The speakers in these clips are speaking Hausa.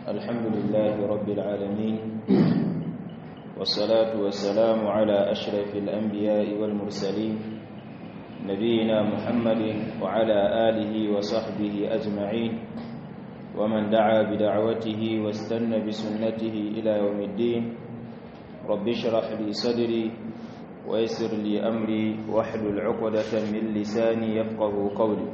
الحمد لله رب العالمين والصلاة والسلام على أشرف الأنبياء والمرسلين نبينا محمد وعلى آله وصحبه أجمعين ومن دعا بدعوته واستنى بسنته إلى يوم الدين رب اشرح لي صدري ويسر لي أمري واحلل عقدة من لساني يفقه قولي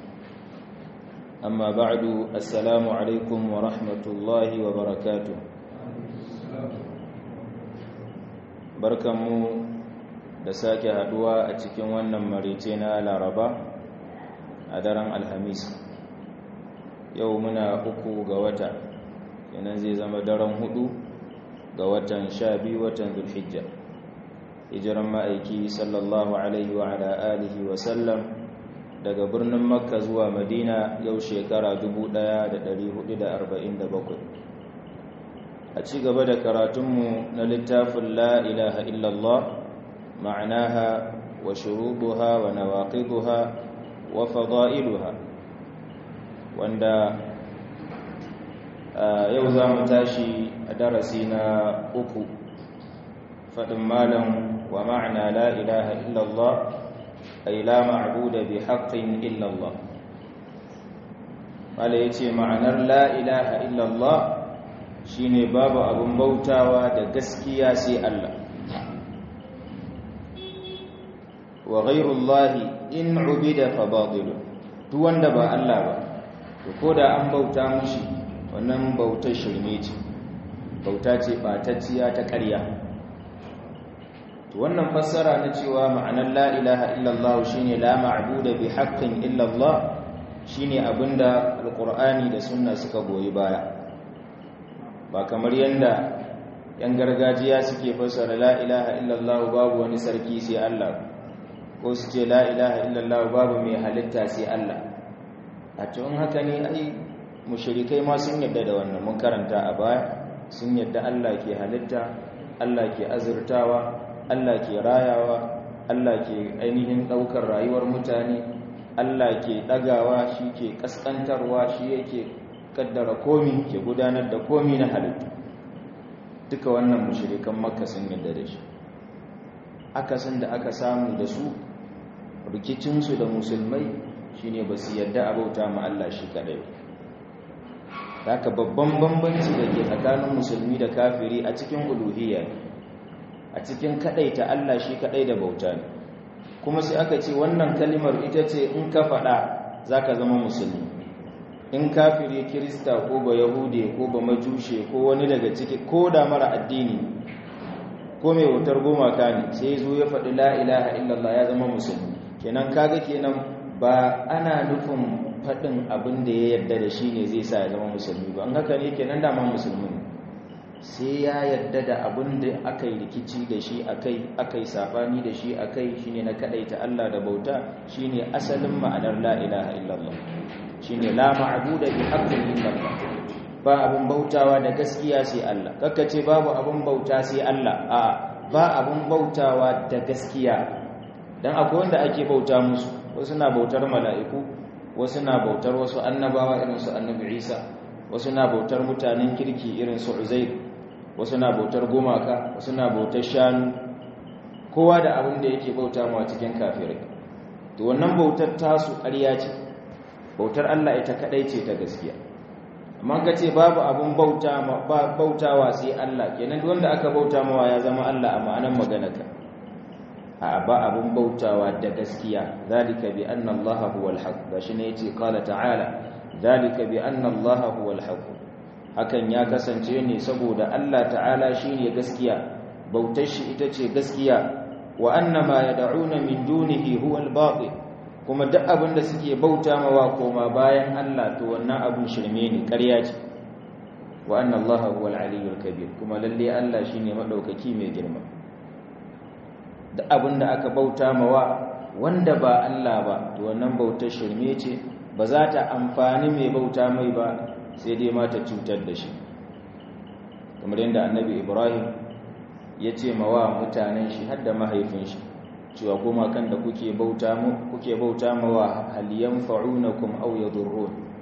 أما بعد السلام عليكم ورحمة الله وبركاته barkanmu da sake haduwa a cikin wannan marice na laraba a daren alhamis yau muna uku ga wata yanan zai zama daren hudu ga watan sha biyu watan zulhijja hijiran ma'aiki sallallahu alaihi wa ala alihi wa sallam daga birnin makka zuwa madina yau shekara 1447 a ci gaba da karatunmu na littafin la ilaha illallah ma'anaha wa shuruduha wa nawaqiduha wa fada'iluha wanda yau za mu tashi a darasi na uku faɗin malam wa ma'ana la ilaha illallah ay la ma'buda bi haqqin illallah mala yace ma'anar la ilaha illallah shine babu abun bautawa da gaskiya sai Allah wa ghayrullahi in ubida fa batil duk wanda ba Allah ba to koda an bauta mushi wannan bautar shirme ce bauta ce batacciya ta ƙarya to wannan fassara na cewa ma'anar la ilaha illallah shine la ma'budu bi haqqin illallah shine abinda alqur'ani da sunna suka goyi baya ba kamar yanda yan gargajiya suke fassara la ilaha illallah babu wani sarki sai Allah ko su ce la ilaha illallah babu mai halitta sai Allah a cikin haka ne ai mushrikai ma sun yadda da wannan mun karanta a baya sun yadda Allah ke halitta Allah ke azurtawa Allah ke rayawa Allah ke ainihin daukar rayuwar mutane Allah ke dagawa shi ke kaskantarwa shi yake kaddara komi ke gudanar da komi na halittu duka wannan mushrikan makka sun yadda da shi akasin da aka samu da su rikicinsu da musulmai shine ba su yadda abauta ma Allah shi kadai haka babban bambanci da ke tsakanin musulmi da kafiri a cikin uluhiyya a cikin kadaita Allah shi kadai da bauta ne kuma sai aka ce wannan kalimar ita ce in ka faɗa zaka zama musulmi in kafiri kirista ko ba yahude ko ba majushe ko wani daga ciki ko da mara addini ko mai wutar gumaka ne sai zo ya faɗi la ilaha illallah ya zama musulmi kenan kaga kenan ba ana nufin faɗin abin da ya yarda da shi ne zai sa ya zama musulmi ba an haka ne kenan dama musulmi ne sai ya yarda da abin da aka yi rikici da shi akai aka yi sabani da shi akai shine na kadaita Allah da bauta shine asalin ma'anar la ilaha illallah shine la ma'budu bi haqqin illallah ba abin bautawa da gaskiya sai Allah kakka ce babu abin bauta sai Allah a ba abin bautawa da gaskiya dan akwai wanda ake bauta musu wasu na bautar mala'iku wasu na bautar wasu annabawa irin su annabi Isa wasu na bautar mutanen kirki irin su Uzair wasu na bautar gumaka wasu na bautar shanu kowa da abin da yake bauta mawa cikin kafirai to wannan bautar tasu ƙarya ce bautar Allah ita kadai ce ta gaskiya amma ka ce babu abin bauta bautawa sai Allah kenan duk wanda aka bauta mawa ya zama Allah a ma'anar maganarka a ba abin bautawa da gaskiya zalika bi anna Allah huwal haq gashi ne yace qala ta'ala zalika bi anna Allah huwal haq hakan ya kasance ne saboda Allah ta'ala shine gaskiya bautar shi ita ce gaskiya wa annama yad'una min dunihi huwal batil kuma duk abin da suke bauta mawa koma bayan Allah to wannan abun shirme ne ƙarya ce wa anna Allah huwal aliyyul kabir kuma lalle Allah shine madaukaki mai girma duk abin da aka bauta mawa wanda ba Allah ba to wannan bautar shirme ce ba za ta amfani mai bauta mai ba sai dai ma ta cutar da shi kamar yadda annabi ibrahim ya ce mawa mutanen shi har da mahaifin shi cewa kuma kan da kuke bauta mu kuke bauta mawa hal yanfa'unakum aw yadurrun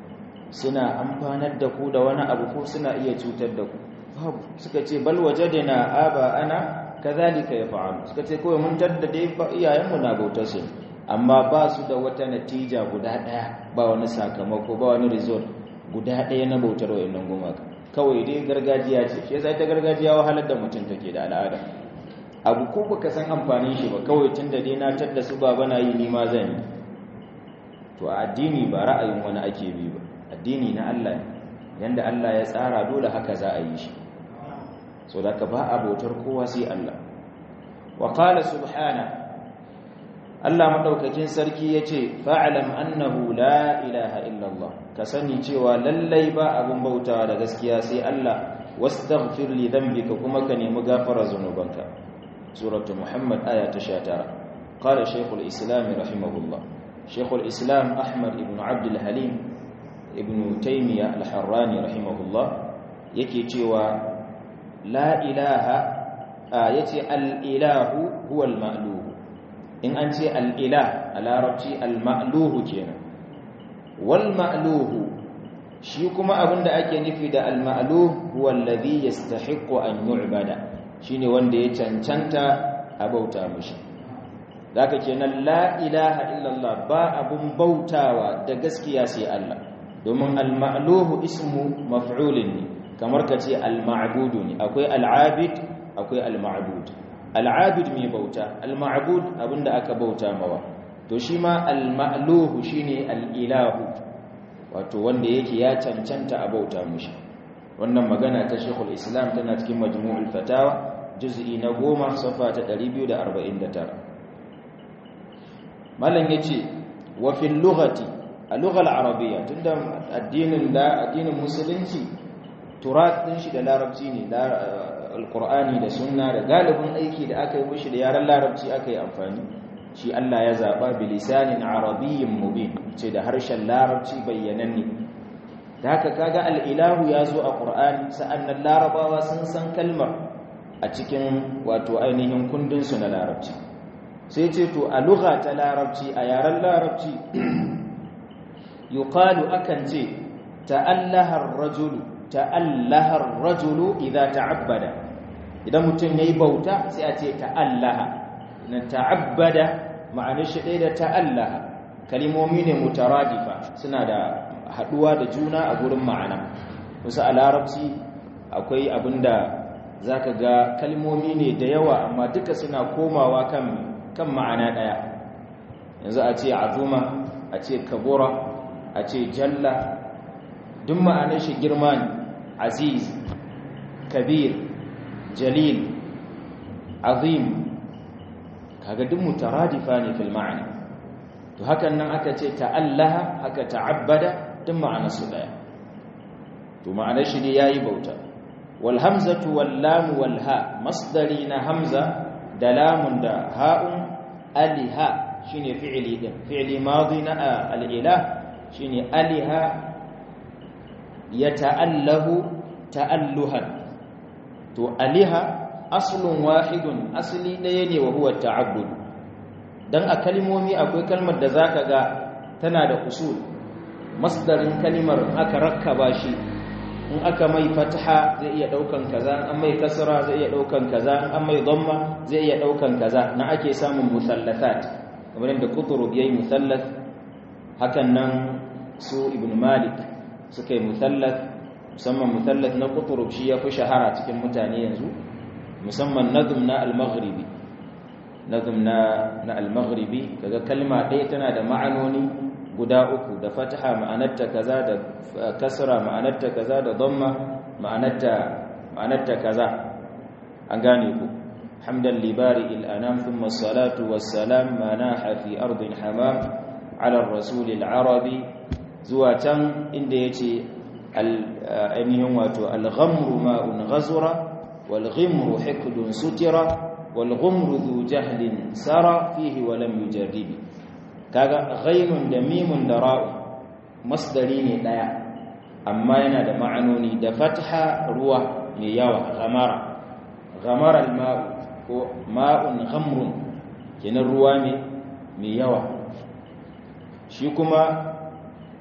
suna amfanar da ku da wani abu ko suna iya cutar da ku babu suka ce bal wajadna aba ana kadhalika yaf'alu suka ce kawai mun tadda dai iyayenmu na bautar su amma ba su da wata natija guda daya ba wani sakamako ba wani result guda daya na bautar wayannan gumaka kawai dai gargajiya ce shi yasa ta gargajiya wahalar da mutum take da al'ada abu ko baka san amfanin shi ba kawai tunda dai na tadda su baba na yi ni ma zan yi to a addini ba ra'ayin wani ake bi ba addini na Allah ne yanda Allah ya tsara dole haka za a yi shi so da ka ba a bautar kowa sai Allah wa qala subhana Allah madaukakin sarki yace fa'lam annahu la ilaha illa Allah ka sani cewa lallai ba abun bautawa da gaskiya sai Allah wastaghfir li dhanbika kuma ka nemi gafara zanubanka suratu muhammad aya ta 19 qala shaykhul islam rahimahullah shaykhul islam ahmad ibn abd al-halim ibn taymiya al-harrani rahimahullah yake cewa la ilaha yace al-ilahu huwa al-ma'luh in an ce al-ilah a larabci al-ma'luh kenan wal ma'luh shi kuma abinda ake nufi da al-ma'luh huwa alladhi yastahiqqu an yu'bada shine wanda ya cancanta a bauta mishi zaka kenan la ilaha illallah ba abun bautawa da gaskiya sai Allah domin al-ma'luhu ismu maf'ulin ne kamar ka ce al-ma'budu ne akwai al-abid akwai al-ma'bud al-abid mai bauta al-ma'bud abinda aka bauta mawa to shi ma al-ma'luhu shine al-ilahu wato wanda yake ya cancanta a bauta mushi wannan magana ta Sheikhul Islam tana cikin Majmu'ul Fatawa juz'i na 10 safa ta 249 Malam yace wa fil lughati a lughal arabiyya tunda addinin da addinin musulunci turat din shi da larabci ne da alqur'ani da sunna da galibin aiki da aka yi mushi da yaran larabci aka yi amfani shi Allah ya zaba bilisanin arabiyyin mubin ce da harshen larabci bayyananne da haka kaga al-ilahu ya zo a qur'ani sa'annan larabawa sun san kalmar a cikin wato ainihin kundin su na larabci sai ce to a lugha ta larabci a yaren larabci yuqalu akan ce ta'allaha ar-rajulu ta'allaha ar-rajulu idza ta'abbada idan mutum yayi bauta sai a ce ta'allaha na ta'abbada ma'anar shi ɗaya da ta'allaha kalimomi ne mutaradifa suna da haɗuwa da juna a gurin ma'ana wasu a larabci akwai abinda za ka ga kalmomi ne da yawa amma duka suna komawa kan, kan ma'ana ɗaya yanzu a ce azuma a ce kabura a ce jalla duk ma'anar shi girma ne aziz kabir jalil azim kaga duk mutaradifa ne fil ma'ana to hakan nan aka ce ta'allaha haka ta'abbada duk ma'anar su daya to ma'anar shi ne yayi bauta wal hamzatu wal lam wal ha masdari na hamza da lamun da ha'un aliha shine fi'li din fi'li madi na al ilah shine aliha yata'allahu ta'alluhan to aliha aslun wahidun asli ɗaya ne wa huwa ta'abbud dan a kalmomi akwai kalmar da zaka ga tana da usul masdarin kalimar aka rakkaba shi in aka mai fatha zai iya daukan kaza an mai kasra zai iya daukan kaza an mai dhamma zai iya daukan kaza na ake samun musallathat kamar da qutub yayi musallath hakan nan su ibn malik suka yi musallath musamman musallath na qutub shi ya fi shahara cikin mutane yanzu musamman nazm na al-maghribi nazm na na al-maghribi kaga kalma ɗaya tana da ma'anoni guda uku da fataha ma'anarta kaza da kasra ma'anarta kaza da dhamma ma'anarta ma'anarta kaza an gane ku hamdan libari al-anam thumma as-salatu was-salam ma naha fi ardin hamam ala ar-rasul al-arabi zuwa can inda yace al-ainihin wato al-ghamru ma'un ghazura والغمر حقد ستر والغمر ذو جهل سرى فيه ولم يجرب kaga ghainun da mimun da ra'u masdari ne daya amma yana da ma'anoni da fatha ruwa mai yawa ghamara ghamara al-ma'u ko ma'un ghamrun kenan ruwa ne mai yawa shi kuma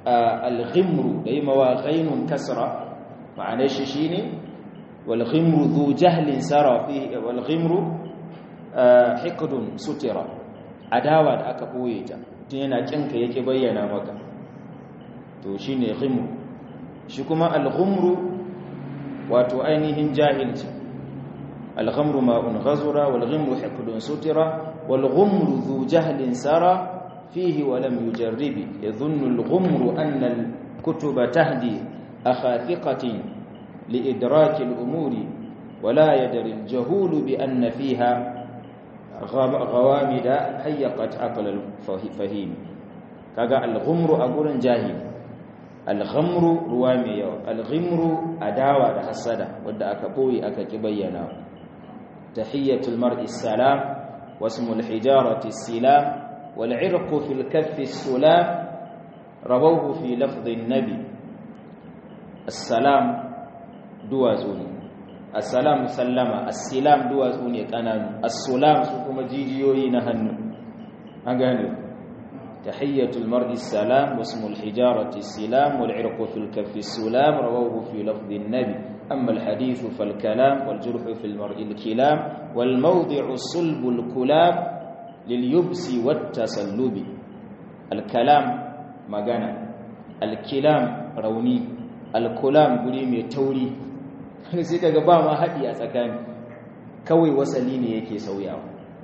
al-ghimru da yi mawa ghainun kasra ma'anar shi shine wal ghimru dhu jahlin sara fi wal ghimru hiqdun sutira adawa da aka boye ta tun yana kinka yake bayyana maka to shine ghimru shi kuma al-ghumru wato ainihin jahilci al-ghamru ma'un ghazura wal ghimru hiqdun sutira wal ghumru dhu jahlin sara فيه ولم يجرب يظن الغمر أن الكتب تهدي أخاثقة لإدراك الأمور ولا يدري الجهول بأن فيها غوامد حيقت عقل الفهيم كذا الغمر أقول جاهل الغمر روامي الغمر أداوة حسدة ودى أكبوي أككبينا تحية المرء السلام واسم الحجارة السلام والعرق في الكف السلام رووه في لفظ النبي السلام دوازون السلام سلم السلام دوازون يقنان السلام سكما جيجيوي نهن أغاني تحية المرء السلام واسم الحجارة السلام والعرق في الكف السلام رووه في لفظ النبي أما الحديث فالكلام والجرح في المرء الكلام والموضع الصلب الكلام لليبس والتسلب الكلام magana alkilam rauni alkulam guri mai tauri sai kaga ba ma haɗi a tsakani kawai wasali ne yake sauyawa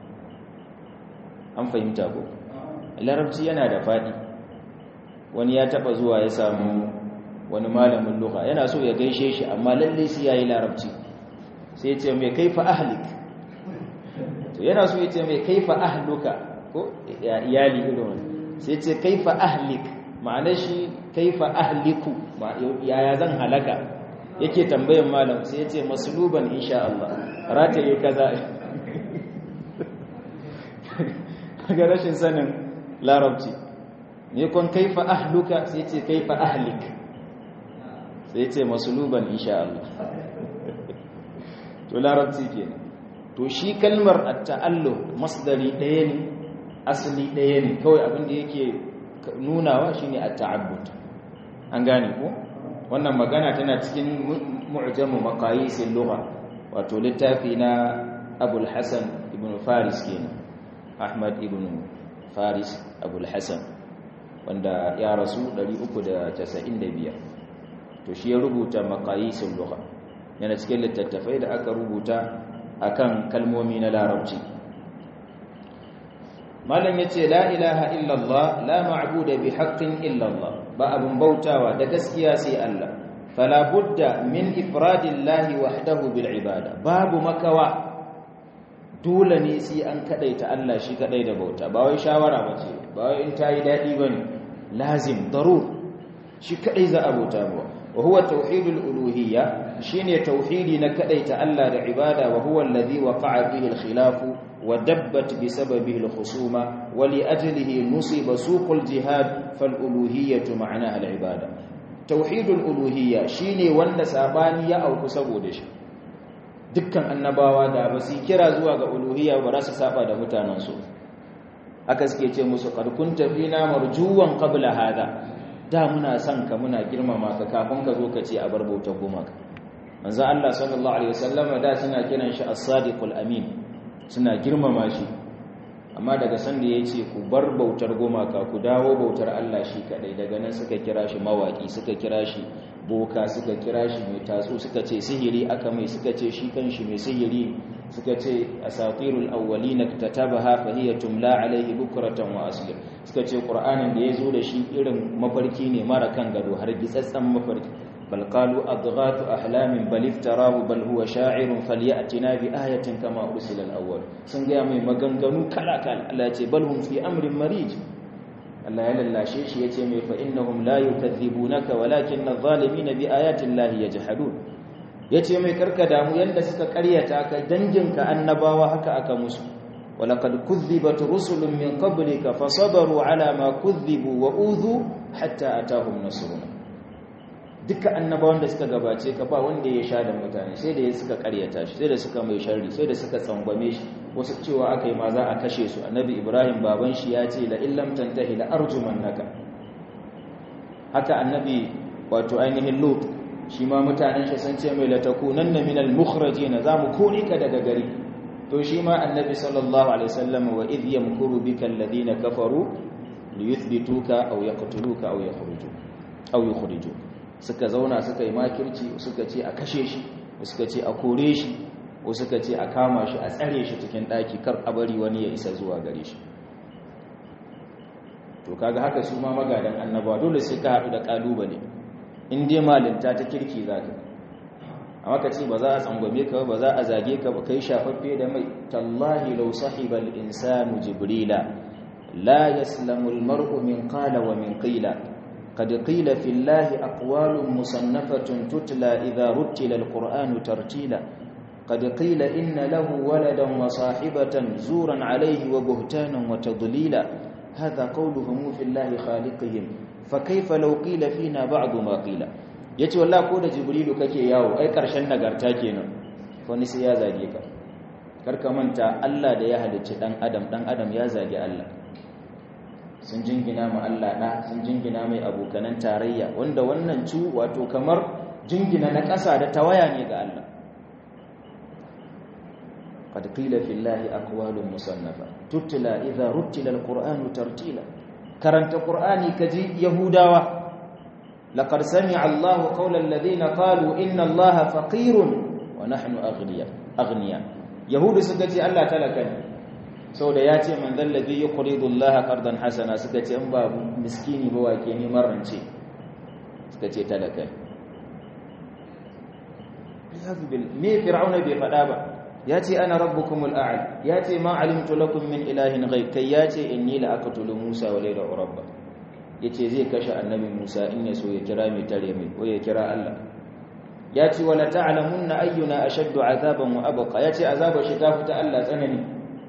an fahimta ko larabci yana da faɗi wani ya taɓa zuwa ya samu wani malamin lugha yana so ya gaishe shi amma lalle sai yayi larabci sai ya ce mai kaifa ahlik to yana so ya ce mai kaifa ahluka ko iyali irin wani sai ce kaifa ahlik ma'ana shi kaifa ahliku yaya zan halaka yake tambayan malam sai ya ce masluban insha Allah rataye kaza ga rashin sanin larabci ne kon kaifa ahluka sai ce kaifa ahlik sai ce masluban insha Allah to larabci kenan to shi kalmar at-ta'alluq masdari ɗaya ne asali ɗaya ne kawai abin da yake nunawa shine at-ta'abbud an gane ko wannan magana tana cikin mu'jamu maqayisil lugha wato littafi na Abul Hasan ibn Faris kenan Ahmad ibn Faris Abul Hasan wanda ya rasu 395 to shi ya rubuta maqayisul lugha yana cikin littattafai da aka rubuta akan kalmomi na larabci malam yace la ilaha illallah la ma'budu bi haqqin illallah ba abun bautawa da gaskiya sai Allah fala budda min ifradillahi wahdahu bil ibada babu makawa dole ne sai an kadaita Allah shi kadai da bauta ba wai shawara bace ba wai in tayi dadi bane lazim darur shi kadai za a bauta ba wa huwa tauhidul uluhiyya shine tauhidi na kadaita Allah da ibada wa huwa alladhi waqa'a bihi al-khilafu ودبت بسببه الخصومة ولأجله نصب سوق الجهاد فالألوهية معناها العبادة توحيد الألوهية شيني وند ساباني أو كسبودش dukkan annabawa da ba su kira zuwa ga uluhiyya ba za su saba da mutanensu aka suke ce musu karkun tafina marjuwan qabla hada da muna son ka muna girmama ka kafin ka zo ka ce a bar bautar gumaka manzo Allah sallallahu alaihi wasallam da suna kiran shi as-sadiqul amin suna girmama shi amma daga sanda ya ce ku bar bautar gumaka ku dawo bautar Allah shi kadai daga nan suka kira shi mawaki suka kira shi boka suka kira shi mai tatsu suka ce sihiri aka mai suka ce shi kanshi mai sihiri suka ce asatirul awwalin katabaha fa hiya tumla alaihi bukratan wa asli suka ce qur'anin da yazo da shi irin mafarki ne mara kan gado har gitsatsan mafarki بل قالوا أضغاث أحلام بل افتراه بل هو شاعر فليأتنا بآية كما أرسل الأول سنجا mai maganganu kala kala Allah ce bal hum fi amrin marij Allah ya lallashe shi yace mai fa innahum la yukadzibunaka walakin adh-dhalimin bi ayati llahi yajhadun yace mai karka damu yanda suka karyata ka danginka annabawa haka aka musu ولقد كذبت رسل من قبلك فصبروا على ما كذبوا وأوذوا حتى أتاهم نصرنا duka annabawan da suka gabace ka ba wanda ya sha da mutane sai da ya suka karyata shi sai da suka mai sharri sai da suka tsangwame shi wasu cewa aka yi ma za a kashe su annabi ibrahim baban shi ya ce la illam tantahi la arjumannaka haka annabi wato ainihin lut shi ma mutanen shi sun ce mai latakunanna minal mukhrajina zamu kore ka daga gari to shi ma annabi sallallahu alaihi wasallam wa idh yamkuru bika alladhina kafaru liyuthbituka aw yaqtuluka aw yakhruju aw yukhriju suka zauna suka yi makirci suka ce a kashe shi suka ce a kore shi ko suka ce a kama shi a tsare shi cikin daki kar a bari wani ya isa zuwa gare shi to kaga haka su ma magadan annabawa dole sai ka haɗu da kalubale in dai malinta ta kirki za ka amma ka ce ba za a tsangwame ka ba za a zage ka ba kai shafaffe da mai tallahi law sahibal insanu jibrila la yaslamu almar'u min qala wa min qila qad qila fi llahi aqwalun musannafatun tutla idha ruttila alqur'anu tartila qad qila inna lahu waladan wa sahibatan zuran alayhi wa buhtanan wa tadlila hadha qawluhum fi llahi khaliqihim fa kayfa law qila fina ba'du ma qila yace wallahi ko da jibrilu kake yawo ai karshen nagarta kenan wani sai ya zage ka karka manta Allah da ya halicci dan adam dan adam ya zage Allah sun jingina ma Allah da sun jingina mai abokanan tarayya wanda wannan cu wato kamar jingina na ƙasa da tawaya ne ga Allah قد قيل في الله أقوال مصنفة تتلى إذا رتل القرآن ترتيلا كرنت قرآني كجي يهوداوة لقد سمع الله قول الذين قالوا إن الله فقير ونحن أغنياء أغنياء يهود سكتي الله تلكني sau da ya ce man zallabi ya kuridu Allah kardan hasana suka ce in ba miskini ba wake ni marance suka ce talaka me fir'auna bai faɗa ba ya ce ana rabbukumul a'la ya ce ma alimtu lakum min ilahin ghayr kai ya ce inni la aqtulu musa wa layla rabba yace zai kashe annabi musa in ya so ya kira mai tare mai ko ya kira Allah ya ce wala ta'lamunna ayyuna ashaddu azaban wa abqa ya ce azabar shi ta fita Allah tsanani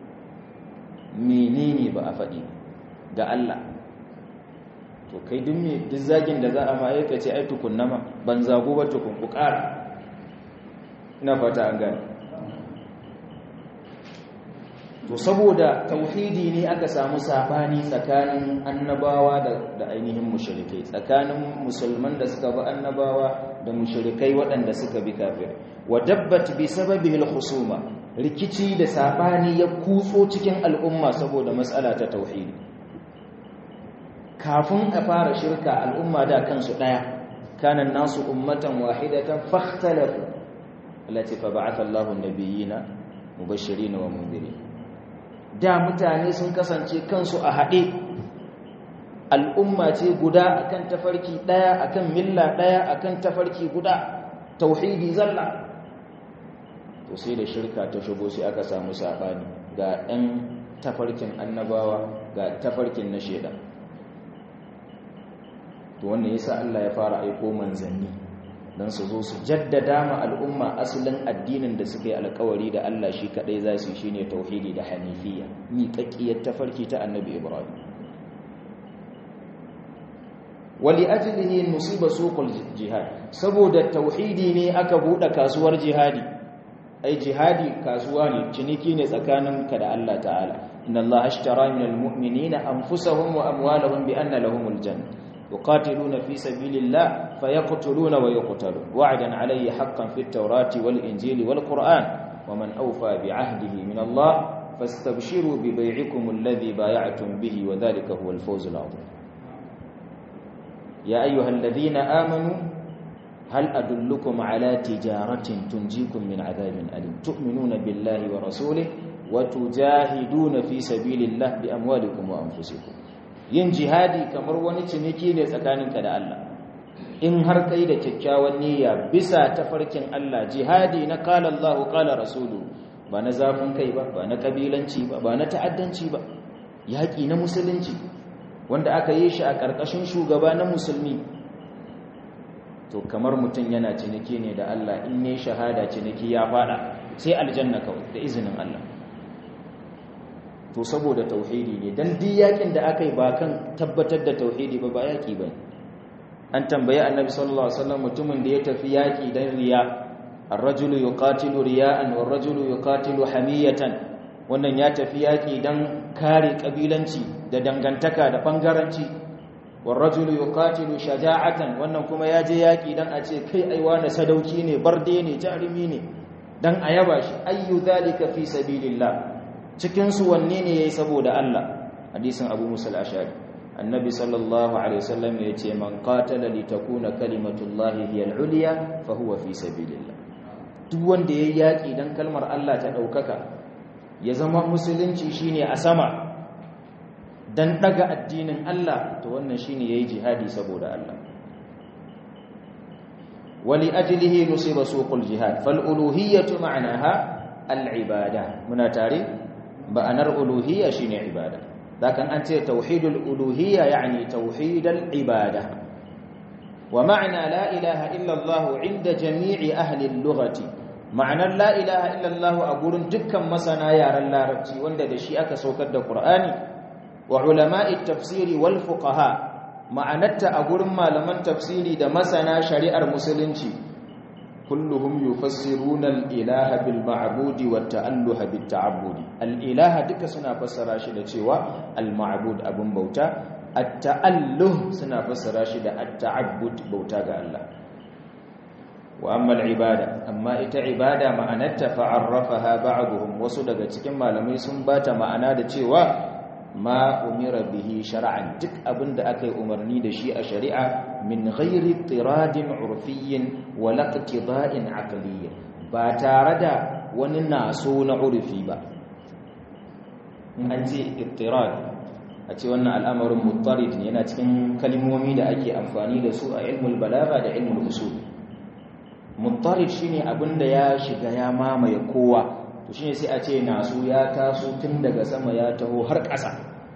menene ba a faɗi ga Allah to kai duk me duk zagin da za a ma aika ce ai tukunna ma ban zago ba tukun ku ƙara ina fata an gane to saboda tauhidi ne aka samu sabani tsakanin annabawa da ainihin mushrikai tsakanin musulman da suka bi annabawa da mushrikai waɗanda suka bi kafir wa dabbat bi sababihi al-khusuma rikici da sabani ya kutso cikin al'umma saboda matsala ta tauhidi kafin a fara shirka al'umma da kansu daya kana nasu ummatan wahidatan fakhtalafu allati fa ba'atha Allahu an-nabiyina mubashirin wa mundirin da mutane sun kasance kansu a haɗe al'umma ce guda akan tafarki ɗaya akan milla ɗaya akan tafarki guda tauhidi zalla to sai da shirka ta shigo sai aka samu saɓani ga ɗan tafarkin annabawa ga tafarkin na shaidan to wannan yasa Allah ya fara aiko manzanni don su zo su jaddada ma al'umma asalin addinin da suka yi alkawari da Allah shi kadai za su shi ne tauhidi da hanifiya miƙaƙƙiyar tafarki ta annabi ibrahim wali ajilihi musiba suqul jihad saboda tauhidi ne aka buɗe kasuwar jihadi ai jihadi kasuwa ne ciniki ne tsakanin ka da Allah ta'ala inna Allah ashtara minal mu'minina anfusahum wa amwalahum bi anna lahumul jannah يقاتلون في سبيل الله فيقتلون ويقتلون وعدا عليه حقا في التوراة والإنجيل والقرآن ومن أوفى بعهده من الله فاستبشروا ببيعكم الذي بايعتم به وذلك هو الفوز العظيم يا أيها الذين آمنوا هل أدلكم على تجارة تنجيكم من عذاب أليم تؤمنون بالله ورسوله وتجاهدون في سبيل الله بأموالكم وأنفسكم yin jihadi kamar wani ciniki ne tsakaninka da Allah in har kai da kyakkyawan niyya bisa tafarkin Allah jihadi na qala Allahu qala rasulu ba na zafin kai ba ba na kabilanci ba ba na ta'addanci ba yaki na musulunci wanda aka yi shi a ƙarƙashin shugaba na musulmi to kamar mutum yana ciniki ne da Allah in ne shahada ciniki ya fada sai aljanna kawai da izinin Allah to saboda tauhidi ne dan duk yakin da aka yi ba kan tabbatar da tauhidi ba ba yaki ba an tambayi annabi sallallahu alaihi wasallam mutumin da ya tafi yaki dan riya ar-rajulu yuqatilu riya'an war-rajulu yuqatilu hamiyatan wannan ya tafi yaki dan kare kabilanci da dangantaka da bangaranci warrajulu yuqatilu shaja'atan wannan kuma ya je yaki dan a ce kai aiwa na sadauki ne barde ne jarumi ne dan a yaba shi ayyu zalika fi sabilillah cikin su wanne ne yayi saboda Allah hadisin Abu Musa al-Ashari annabi sallallahu alaihi wasallam ya ce man qatala li takuna kalimatullahi hiya al-ulya fa huwa fi sabilillah duk wanda yayi yaki dan kalmar Allah ta daukaka ya zama musulunci shine a sama dan daga addinin Allah to wannan shine yayi jihadi saboda Allah wali ajlihi nusiba suqul jihad fal uluhiyyatu ma'naha al ibada muna tare ba'anar uluhiyya shine ibada dakan an ce tauhidul uluhiyya yani tauhidal ibada wa ma'na la ilaha illa Allah 'inda jami'i ahli al-lughati ma'anar la ilaha illa Allah a gurin dukkan masana yaren larabci wanda da shi aka saukar da Qur'ani wa ulama'i tafsiri wal fuqaha ma'anarta a gurin malaman tafsiri da masana shari'ar musulunci kulluhum yufassiruna al-ilaha bil ma'budi wat ta'alluha bit ta'abbudi al-ilaha duka suna fassara shi da cewa al-ma'bud abun bauta at-ta'alluh suna fassara shi da at-ta'abbud bauta ga Allah wa amma al-ibada amma ita ibada ma'anarta fa'arrafaha ba'dhum wasu daga cikin malamai sun bata ma'ana da cewa ma umira bihi shar'an duk abinda aka yi umarni da shi a shari'a min ghairi tiradin urfiyyin wa laqtida'in aqliyyin ba tare da wani naso na urfi ba an ce ittirad a ce wannan al'amarin muttarid ne yana cikin kalmomi da ake amfani da su a ilmul balagha da ilmul usul muttarid shine abinda ya shiga ya mamaye kowa to shine sai a ce nasu ya taso tun daga sama ya taho har ƙasa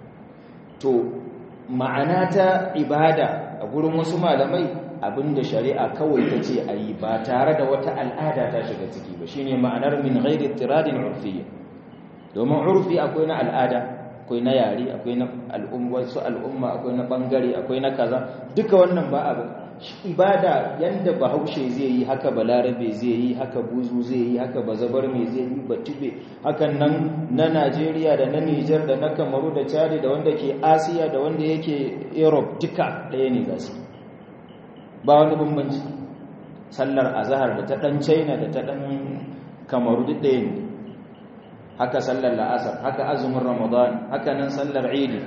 to ma'ana ta ibada a gurin wasu malamai abinda shari'a kawai ta ce a yi ba tare da wata al'ada ta shiga ciki ba shine ma'anar min ghairi tiradin urfiyya domin urfi akwai na al'ada akwai na yare akwai na al'umma su al'umma akwai na bangare akwai na kaza duka wannan ba abu ibada yanda bahaushe zai yi haka balarabe zai yi haka buzu zai yi haka bazabar mai zai yi batube hakan nan na najeriya da na nijar da na kamaru da chadi da wanda ke asiya da wanda yake europe duka ɗaya ne za su ba wani bambanci sallar azahar da ta ɗan china da ta ɗan kamaru duk ɗaya ne haka sallar la'asar haka azumin ramadan haka nan sallar idi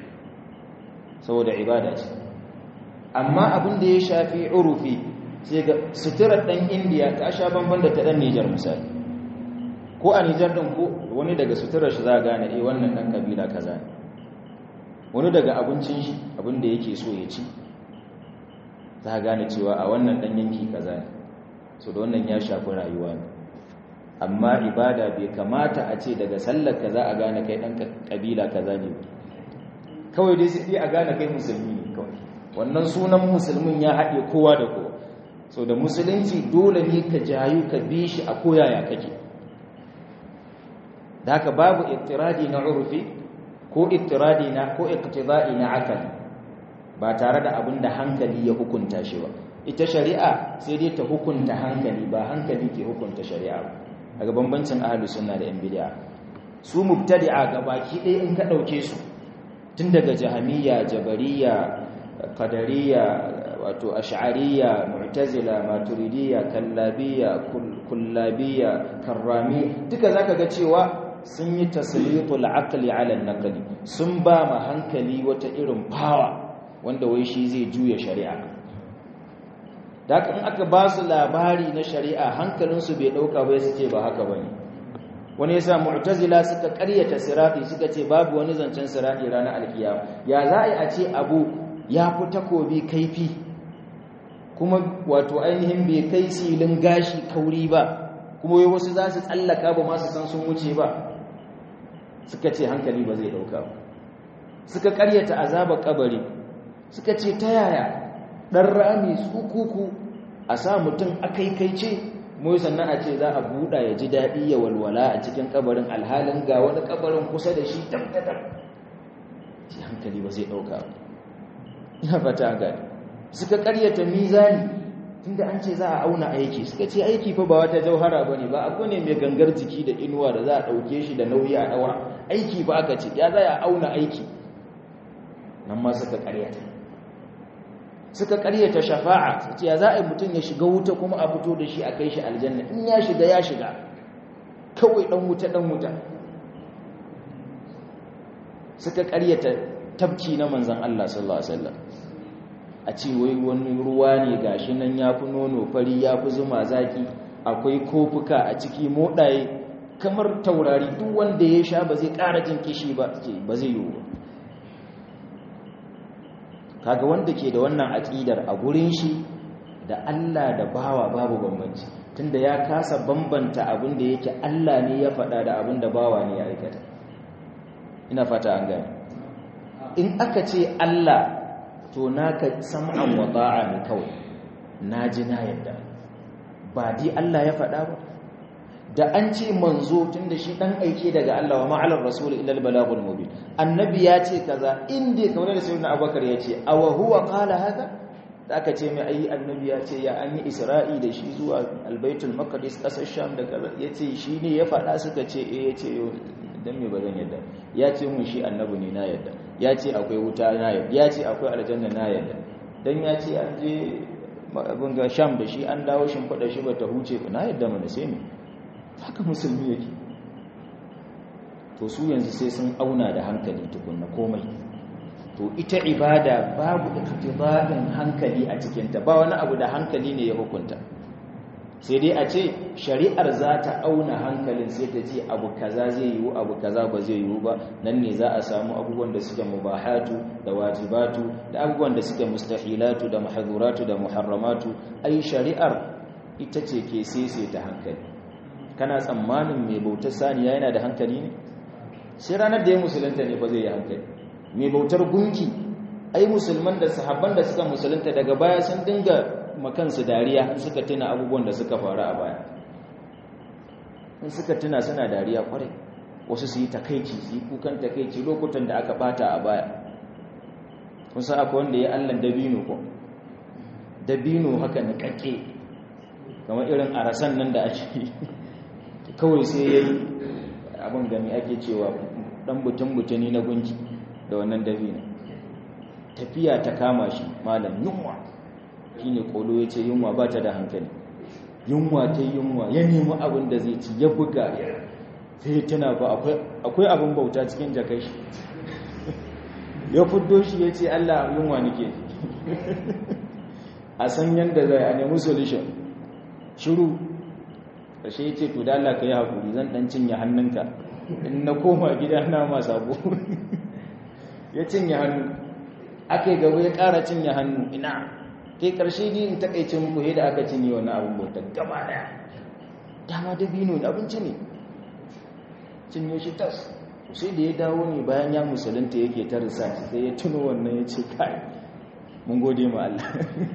saboda ibada ce amma abin da ya shafi urufi sai ga suturar ɗan indiya ta sha banban da ta ɗan nijar misali ko a nijar ɗin ko wani daga suturar shi za a gane eh wannan ɗan kabila kaza ne wani daga abincin shi abin da yake so ya ci za a gane cewa a wannan ɗan yanki kaza ne so da wannan ya shafi rayuwa ne amma ibada bai kamata a ce daga sallar kaza a gane kai ɗan kabila kaza ne kawai dai sai a gane kai musulmi ne kawai wannan sunan musulmin ya haɗe kowa da kowa so da musulunci dole ne ka jayu ka bi shi a koyaya kake da haka babu ittiradi na urfi ko ittiradi na ko iqtida'i na akali ba tare da abin da hankali ya hukunta shi ba ita shari'a sai dai ta hukunta hankali ba hankali ke hukunta shari'a ba daga bambancin ahlus sunna da yan bid'a su mubtadi'a gabaki ɗaya in ka ɗauke su tun daga jahamiyya jabariya qadariyya wato ash'ariyya mu'tazila maturidiyya kallabiyya kullabiyya karrami duka zaka ga cewa sun yi taslitul aqli ala an-naqli sun ba ma hankali wata irin power wanda wai shi zai juya shari'a da in aka ba su labari na shari'a hankalinsu bai dauka bai suke ba haka bane wani yasa mu'tazila suka ƙaryata sirati suka ce babu wani zancen sirati ranar alkiyama ya za a ce abu ya fi takobi kaifi kuma wato ainihin bai kai silin gashi kauri ba kuma wai wasu za su tsallaka ba masu san sun wuce ba suka ce hankali ba zai dauka ba suka karyata azaba kabari suka ce ta yaya dan rami tsukuku a sa mutum akaikaice mu sannan a ce za a buɗa ya ji daɗi ya walwala a cikin kabarin alhalin ga wani kabarin kusa da shi tabbatar ce hankali ba zai dauka ba ina fata gani suka karyata mizani tunda an ce za a auna aiki suka ce aiki fa ba wata jauhara bane ba abu ne mai gangar jiki da inuwa da za a dauke shi da nauyi a daura aiki ba aka ce ya za a auna aiki nan ma suka karyata suka karyata shafa'a su ce ya za a yi mutum ya shiga wuta kuma a fito da shi a kai shi aljanna in ya shiga ya shiga kawai dan wuta dan wuta suka karyata tabki na manzan Allah sallallahu alaihi wasallam a ce wai wani ruwa ne gashi nan ya fi nono fari ya fi zuma zaki akwai kofuka a ciki moɗaye kamar taurari duk wanda ya sha ba zai ƙara jin kishi ba ba zai yiwu ba kaga wanda ke da wannan aƙidar a gurin shi da Allah da bawa babu bambanci tunda ya kasa bambanta abin da yake Allah ne ya faɗa da abin da bawa ne ya aikata ina fata an gane in aka ce Allah to naka sam'an wa ta'a ne kawai naji na yadda ba di Allah ya faɗa ba da an ce manzo tunda shi dan aike daga Allah wa ma'alar rasul illa al-balagul mubin annabi ya ce kaza inda kamar da sayyidina abubakar ya ce aw huwa qala haka da aka ce mai ayi annabi ya ce ya an yi isra'i da shi zuwa albaitul maqdis kasar sham da kaza ya ce shi ne ya faɗa suka ce eh ya ce dan me bazan yadda ya ce mun shi annabi ne na yadda ya ce akwai wuta na yadda ya ce akwai aljanna na yadda dan ya ce an je abin ga sham da shi an dawo shin fada shi bata huce ba na yadda mana sai me haka musulmi yake to su yanzu sai sun auna da hankali tukunna komai to ita ibada babu iktibadin hankali a cikinta ba wani abu da hankali ne ya hukunta sai dai a ce shari'ar za ta auna hankalin sai ta ce abu kaza zai yiwu abu kaza ba zai yiwu ba nan ne za a samu abubuwan da suke mubahatu da wajibatu da abubuwan da suke mustahilatu da mahaduratu da muharramatu ai shari'ar ita ce ke sese ta hankali kana tsammanin mai bautar saniya yana da hankali ne sai ranar da ya musulunta ne ba zai yi hankali mai bautar gunki ai musulman da sahabban da suka musulunta daga baya sun dinga makansu dariya in suka tuna abubuwan da suka faru a baya in suka tuna suna dariya kwarai wasu su yi takaici su yi kukan takaici lokutan da aka bata a baya kun san akwai wanda ya allan dabino ko dabino haka na kake kamar irin arasan nan da ake kawai sai ya yi abin gami ake cewa dan butun-butuni na gunki da wannan dabino tafiya ta kama shi malam yunwa shi ne kolo ya ce yunwa ba ta da hankali yunwa ta yunwa ya nemi abin da zai ci ya buga sai tana ba akwai abin bauta cikin jakai shi ya fuddo shi ya ce allah yunwa nake a san yadda zai a nemi solution shiru ƙarshe ya ce to da allah ka yi haƙuri zan ɗan cinye hannunka in na koma gida na ma sabo ya cinye hannu aka yi gaba ya ƙara cinye hannu ina kai ƙarshe ne in takaice muku da aka cinye wani abin bauta gaba daya dama dabino da abinci ne cinye shi tas sai da ya dawo ne bayan ya musulunta yake ta research sai ya tuno wannan ya ce kai mun gode ma Allah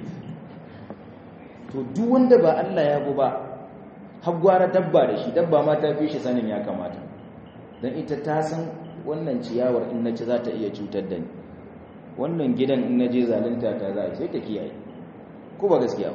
to duk wanda ba Allah ya bu ba har gwara dabba da shi dabba ma ta fi shi sanin ya kamata don ita ta san wannan ciyawar in na ci za ta iya cutar da ni wannan gidan in na je zalunta ta za a sai ta kiyaye ko ba gaskiya ba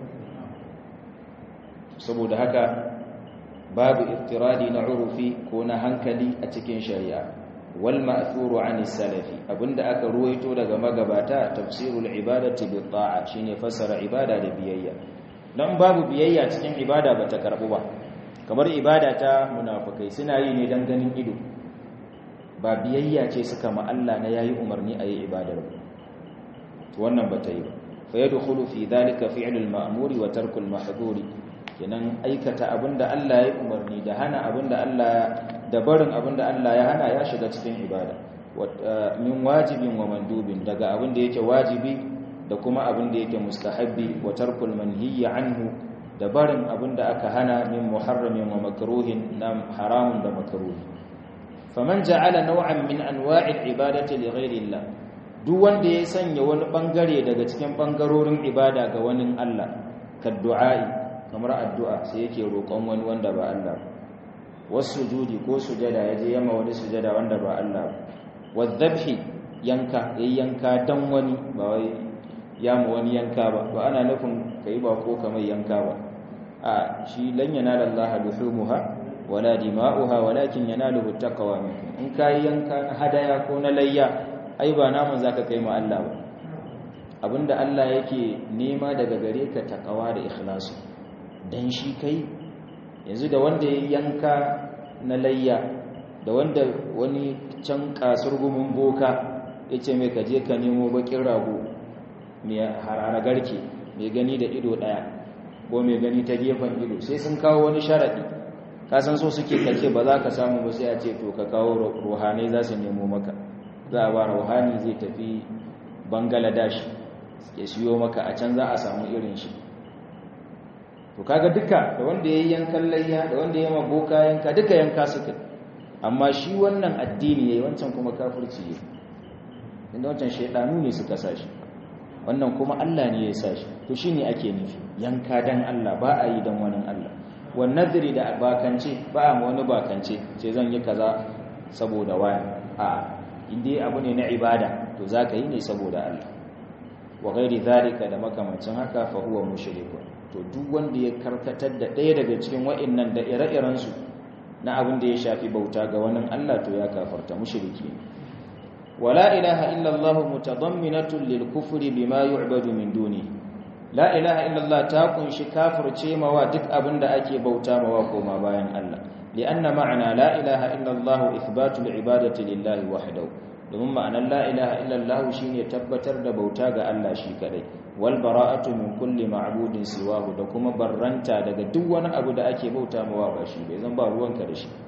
saboda haka babu iftiradi na urufi ko na hankali a cikin shari'a wal ma'thuru an salafi abinda aka ruwaito daga magabata tafsirul ibadati bi ta'a shine fassara ibada da biyayya dan babu biyayya cikin ibada bata karbu ba kamar ibada ta munafikai suna yi ne dan ganin ido ba biyayya ce suka ma Allah na yayi umarni a yi ibadar ba to wannan bata yi ba fa yadkhulu fi dhalika fi'lul ma'muri wa tarkul mahdhuri kenan aikata abinda Allah ya umarni da hana abinda Allah da barin abinda Allah ya hana ya shiga cikin ibada min wajibin wa mandubin daga abinda yake wajibi da kuma abinda yake mustahabbi wa tarkul manhiyyi anhu da barin abinda aka hana min muharramin wa makruhin na haramun da makruhi faman ja'ala naw'an min anwa'il ibadati li ghayri Allah duk wanda ya sanya wani bangare daga cikin bangarorin ibada ga wani Allah ka du'a'i kamar addu'a sai yake roƙon wani wanda ba Allah wasu sujudi ko sujada yaje yama wani sujada wanda ba Allah wadhabhi yanka yanka dan wani ba wai yama wani yanka ba ba ana nufin kai ba ko kamar yanka ba a shi lan yanala Allah luhumuha wala dima'uha walakin yanaluhu taqwa minkum in kai yanka hadaya ko na layya ai ba naman zaka kai ma Allah ba abinda Allah yake nema daga gare ka taqwa da ikhlasi dan shi kai yanzu da wanda ya yanka na layya da wanda wani can kasar gumin boka yace mai kaje ka nemo bakin rago mai harara garke mai gani da ido daya ko mai gani ta gefen ido sai sun kawo wani sharadi ka san so suke kace ba za ka samu ba sai a ce to ka kawo ruhanai za su nemo maka za a ba ruhani zai tafi bangladesh ya siyo maka a can za a samu irin shi to kaga duka da wanda ya yankan layya da wanda ya maboka yanka duka yanka suka amma shi wannan addini yayi wancan kuma kafirci yayi inda wancan shaydanu ne suka sashi wannan kuma Allah ne ya sashi to shine ake nufi yanka dan Allah ba a yi dan wani Allah wan nadri da bakance ba a wani bakance sai zan yi kaza saboda wani a inda abu ne na ibada to zaka yi ne saboda Allah wa ghairi zalika da makamancin haka fa huwa mushrikun to duk wanda ya karkatar da ɗaya daga cikin wa'annan da ire-iren su na abin da ya shafi bauta ga wani Allah to ya kafarta mushriki wala ilaha illa Allah mutadamminatun lil kufri bima yu'badu min duni la ilaha illa Allah ta kunshi kafirce mawa duk abin da ake bauta mawa koma bayan Allah li'anna ma'ana la ilaha illa Allah ithbatu al-ibadati lillahi wahdahu domin ma'anar la ilaha illallah shine tabbatar da bauta ga Allah shi kadai wal bara'atu min kulli ma'budin siwahu da kuma barranta daga duk wani abu da ake bauta mawa ba shi bai zan ba ruwanka da shi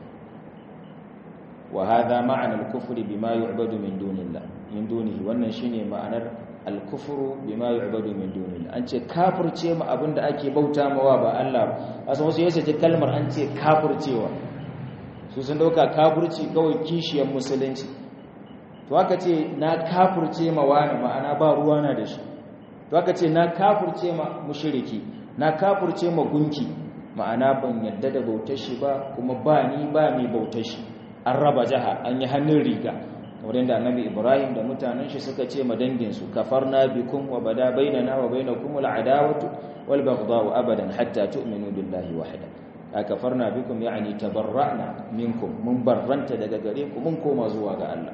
wa hadha ma'ana al-kufri bima yu'badu min dunillah min dunihi wannan shine ma'anar al-kufru bima yu'badu min dunillah an ce kafirce mu abinda ake bauta mawa ba Allah ba asan wasu yace kalmar an ce kafircewa su sun dauka kafirci kawai kishiyar musulunci to aka ce na kafurce ma wani ma'ana ba ruwa na da shi to aka ce na kafurce ma mushriki na kafurce ma gunki ma'ana ban yadda da bautar shi ba kuma ba ni ba mai bautar shi an raba jaha an yi hannun riga kamar yadda annabi ibrahim da mutanen shi suka ce ma dangin su kafarna bikum wa bada bainana wa bainakum al'adawatu wal baghdha'u abadan hatta tu'minu billahi wahda kafarna bikum yani tabarra'na minkum mun barranta daga gare ku mun koma zuwa ga Allah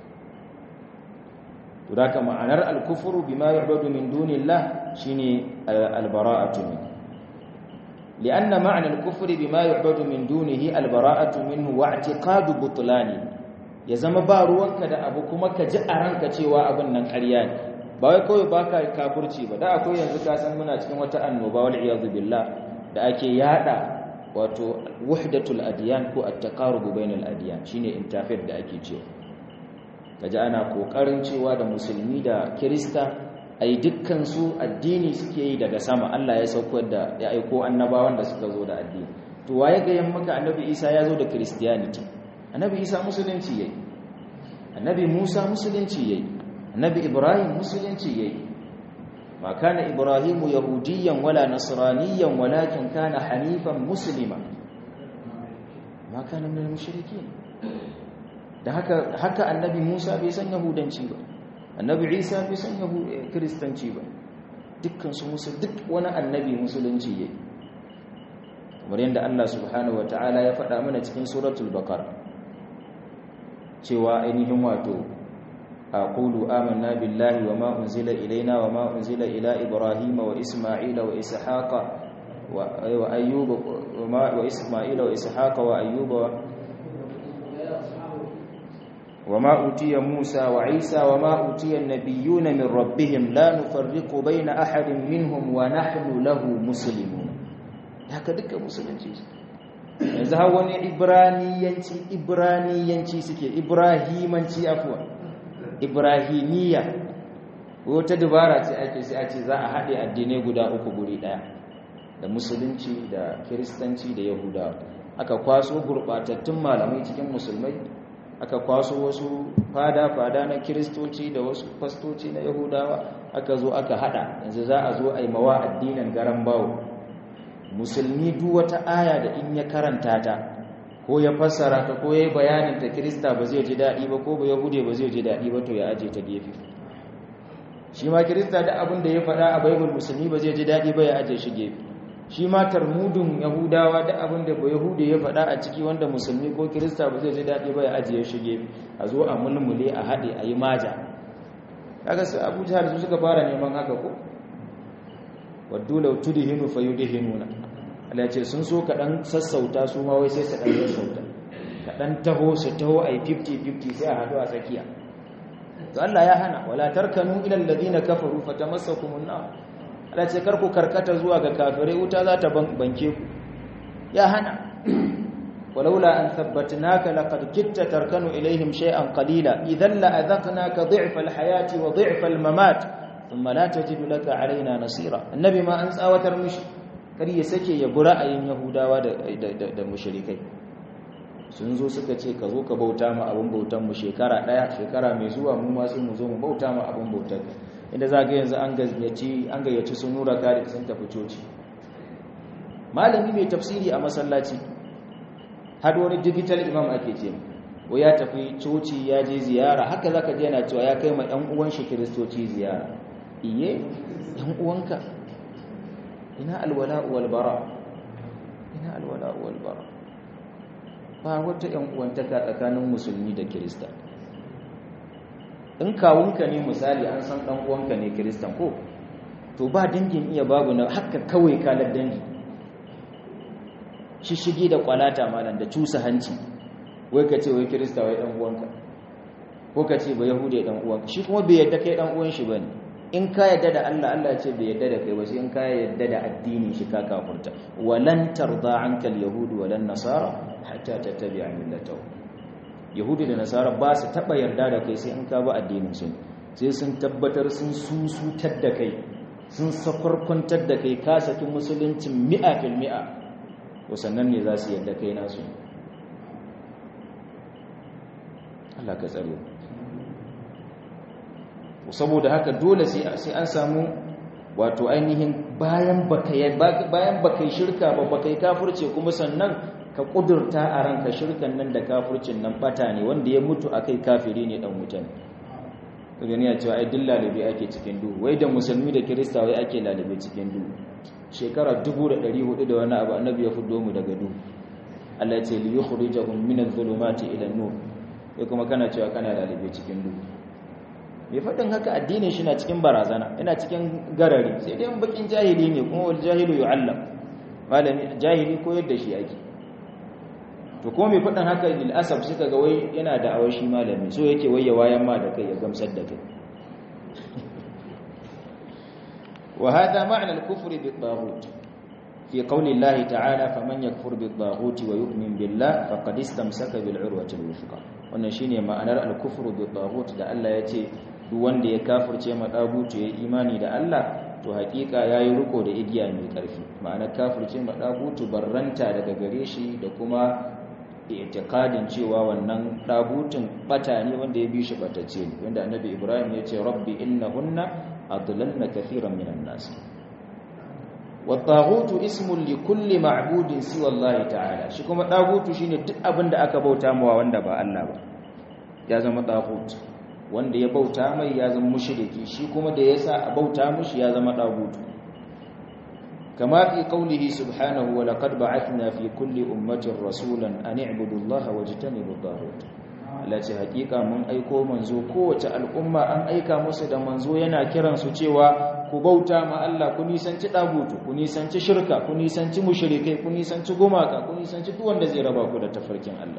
Tudaka ma'anar al-kufru bima yu'badu min dunillah shine al-bara'atu min lianna ma'na al-kufri bima yu'badu min dunihi al-bara'atu minhu wa i'tiqadu butlani ya zama ba ruwanka da abu kuma ka ji a ranka cewa abin nan ƙarya ne ba wai kawai baka kafirci ba da akwai yanzu ka san muna cikin wata annoba wal iyad billah da ake yada wato wahdatul adyan ko at-taqarub bainal adyan shine interfaith da ake cewa kaji ana kokarin cewa da musulmi da kirista ai dukkan su addini suke yi daga sama Allah ya saukar da ya aiko annabawan da suka zo da addini to waye ga yan maka annabi Isa ya zo da christianity annabi Isa musulunci yayi annabi Musa musulunci yayi annabi Ibrahim musulunci yayi ma kana Ibrahim yahudiyan wala nasraniyan walakin kana hanifan muslima ma kana min al-mushrikeen da haka haka annabi Musa bai san yahudanci ba annabi Isa bai san kristanci ba dukkan su musu duk wani annabi musulunci yayi kamar yadda Allah subhanahu wataala ya faɗa mana cikin suratul baqara cewa ainihin wato aqulu amanna billahi wama unzila ilaina wama unzila ila ibrahima wa isma'ila wa ishaqa wa ayyuba wa isma'ila wa ishaqa wa ayyuba وما أوتي موسى وعيسى وما أوتي النبيون من ربهم لا نفرق بين أحد منهم ونحن له مسلمون haka duka musulunci yanzu har wani ibraniyanci ibraniyanci suke ibrahimanci afuwa ibrahimiya wata dubara ce ake sai a ce za a haɗe addinai guda uku guri ɗaya da musulunci da kiristanci da yahudawa aka kwaso gurɓatattun malamai cikin musulmai aka kwaso wasu fada-fada na kiristoci da wasu fastoci na yahudawa aka zo aka hada yanzu za a zo a yi mawa addinin garan bawo musulmi duk wata aya da in ya karanta ta ko ya fassara ta ko ya yi bayanin ta kirista ba zai ji daɗi ba ko ba yahude ba zai ji daɗi ba to ya aje ta gefe shi ma kirista da abin da ya faɗa a baibul musulmi ba zai ji daɗi ba ya aje shi gefe shi ma tarmudun yahudawa da abin da ba yahude ya faɗa a ciki wanda musulmi ko kirista ba zai ji daɗi ba ya ajiye shi gefe a zo a mulmule a haɗe a yi maja kaga su Abu Jahal su suka fara neman haka ko waddu law tudhinu fayudhinuna Allah ce sun so kaɗan sassauta su ma wai sai su ɗan sassauta kaɗan taho su taho a yi 50-50 sai a haɗu a tsakiya to Allah ya hana wala tarkanu ila alladhina kafaru fatamassakumun nar Allah ce karku karkata zuwa ga kafirai wuta za ta banke ku ya hana walaula an thabbatnaka laqad kitta tarkanu ilaihim shay'an qalila idhan la adhaqnaka dhi'fa alhayati wa dhi'fa almamat thumma la tajidu laka alaina nasira annabi ma an tsawatar mishi kar ya sake ya bi ra'ayin yahudawa da mushrikai sun zo suka ce ka zo ka bauta ma abin bautan mu shekara daya shekara mai zuwa mu ma sai mu zo mu bauta ma abin bautan inda za ga yanzu an gayyaci an gayyaci sun nura kare sun tafi coci malami mai tafsiri a masallaci har wani digital imam ake ce ko ya tafi coci ya je ziyara haka zaka je yana cewa ya kai ma ɗan uwan shi kiristoci ziyara iye ɗan uwanka ina alwala wal bara ina alwala wal bara ba wata ‘yan uwantaka tsakanin musulmi da kirista in kawunka ne misali an san ɗan uwanka ne kiristan ko to ba dangin iya babu na haka kawai kalar dangi shishigi da kwalata malam da cusa hanci wai ka ce wai kirista wai ɗan uwanka ko ka ce ba yahude ɗan uwanka shi kuma bai yadda kai ɗan uwan shi ba ne in ka yadda da Allah Allah ya ce bai yadda da kai ba sai in ka yadda da addinin shi ka kafurta walan tarda anka alyahud walan nasara hatta tattabi'a millatahu yahudi da nasara ba su taba yarda da kai sai in ka bi addinin su sai sun tabbatar sun susutar da kai sun sakwarkwantar da kai ka saki musuluncin mi'a fil mi'a to sannan ne za su yarda kai nasu Allah ka tsare saboda haka dole sai an samu wato ainihin bayan baka bayan baka shirka ba baka yi kafirce kuma sannan ka kudurta a ranka shirkan nan da kafircin nan bata ne wanda ya mutu akai kafiri ne dan wutan kaga ne ya cewa ai dillalabe ake cikin duhu wai da musulmi da kirista wai ake lalabe cikin duhu shekara 1400 da wani abu annabi ya fuddo mu daga duhu Allah ya ce li yukhrijahum min adh-dhulumati ila an-nur sai kuma kana cewa kana lalabe cikin duhu mai faɗin haka addinin shi na cikin barazana yana cikin garari sai dai bakin jahili ne kuma wal jahilu yu'allam malami jahili ko yadda shi yake to kuma mai faɗin haka lil asab suka ga wai yana da awashi malami so yake waye wayan ma da kai ya gamsar da kai wa hada ma'na al-kufr bit-taghut fi qawli Allah ta'ala faman yakfur bit-taghut wa yu'min billah faqad istamsaka bil-urwati al-wuthqa wannan shine ma'anar al-kufr bit-taghut da Allah yace duk wanda ya kafirce ma dagutu ya imani da Allah to hakika yayi riko da igiya mai karfi ma'ana kafirce ma dagutu barranta daga gare shi da kuma i'tiqadin cewa wannan dagutun bata ne wanda ya bi shi batacce ne wanda annabi Ibrahim ya ce rabbi innahunna adlalna kathiran minan nas والطاغوت اسم لكل معبود سوى الله تعالى shi kuma dagutu shine duk abin da aka bauta mawa wanda ba Allah ba ya zama dagut wanda ya bauta mai ya zama mushriki shi kuma da yasa a bauta mushi ya zama dagutu kama fi qawlihi subhanahu wa laqad ba'athna fi kulli ummatin rasulan an i'budu allaha wajtanibu at-taghut lati hakika mun aiko manzo kowace al'umma an aika musu da manzo yana kiran su cewa ku bauta ma Allah ku nisanci dagutu ku nisanci shirka ku nisanci mushrikai ku nisanci gumaka ku nisanci duk wanda zai raba ku da tafarkin Allah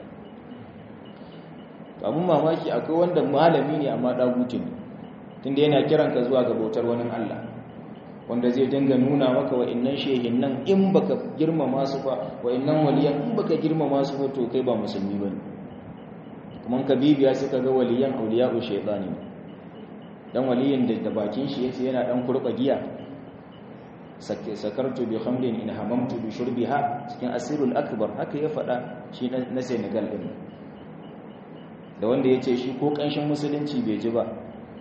abun mamaki akwai wanda malami ne amma dagutu ne tunda yana kiran ka zuwa ga bautar wani Allah wanda zai dinga nuna maka wa'annan shehin nan in baka girmama su ba wa'annan waliyan in baka girmama su ba to kai ba musulmi bane kuma ka bibiya suka ga waliyan auliya'u shaytani dan waliyin da bakin shi yace yana dan kurba giya sakartu bi khamrin in hamamtu bi shurbiha cikin asirul akbar haka ya fada shi na Senegal din da wanda yace shi ko kanshin musulunci bai ji ba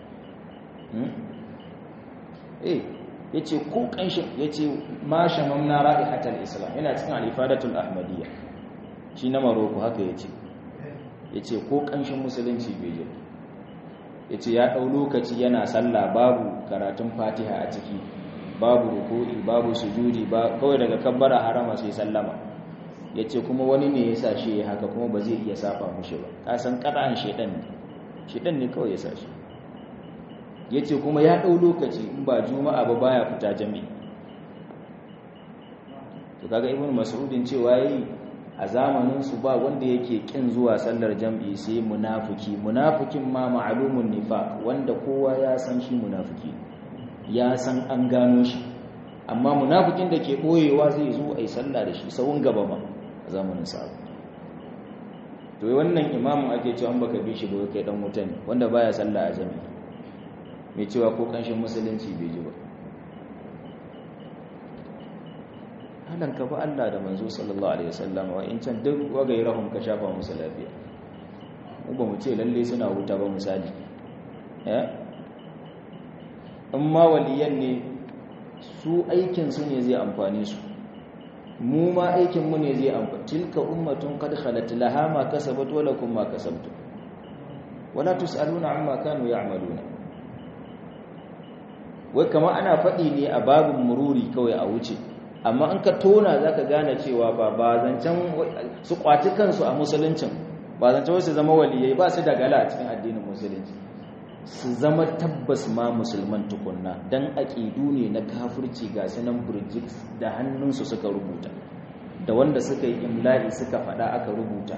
eh yace ko kanshin yace ma shamamna ra'ihatal islam yana cikin al-ifadatul ahmadiyya shi na maroko haka yace yace ko kanshin musulunci bai ji yace ya dau lokaci yana sallah babu karatun fatiha a ciki babu ruku'i babu sujudi ba kawai daga kabbara harama sai sallama yace kuma wani ne yasa shi haka kuma ba zai iya saba mushi ba ka san kadan shedan ne shedan ne kawai yasa shi yace kuma ya dau lokaci in ba juma'a ba baya fita jami'i to kaga ibnu mas'udin cewa yayi a zamanin su ba wanda yake kin zuwa sallar jam'i sai munafiki munafikin ma ma'lumun nifaq wanda kowa ya san shi munafiki ya san an gano shi amma munafikin da ke boyewa zai zo ai sallah da shi sawun gaba ma a zamanin sa to wannan imamin ake cewa an baka bi shi ba kai dan wuta ne wanda baya sallah a jami'i mai cewa ko kanshin musulunci bai ji ba halan ka ba Allah da manzo sallallahu alaihi wasallam wa in can duk wagairahum ka shafa musu lafiya mu ba mu ce lalle suna wuta ba misali eh amma waliyan ne su aikin su ne zai amfane su mu ma aikin mu ne zai amfani tilka ummatun qad khalat laha ma kasabat wa lakum ma kasabtum wala tusaluna amma kanu ya'maluna wai kamar ana faɗi ne a babin mururi kawai a wuce amma an ka tona za ka gane cewa ba ba zancen su kwaci kansu a musuluncin ba zancen wasu zama waliyai ba su da gala a cikin addinin musulunci su zama tabbas ma musulman tukunna don aƙidu ne na kafirci ga sunan burjik da hannunsu suka rubuta da wanda suka yi imla'i suka faɗa aka rubuta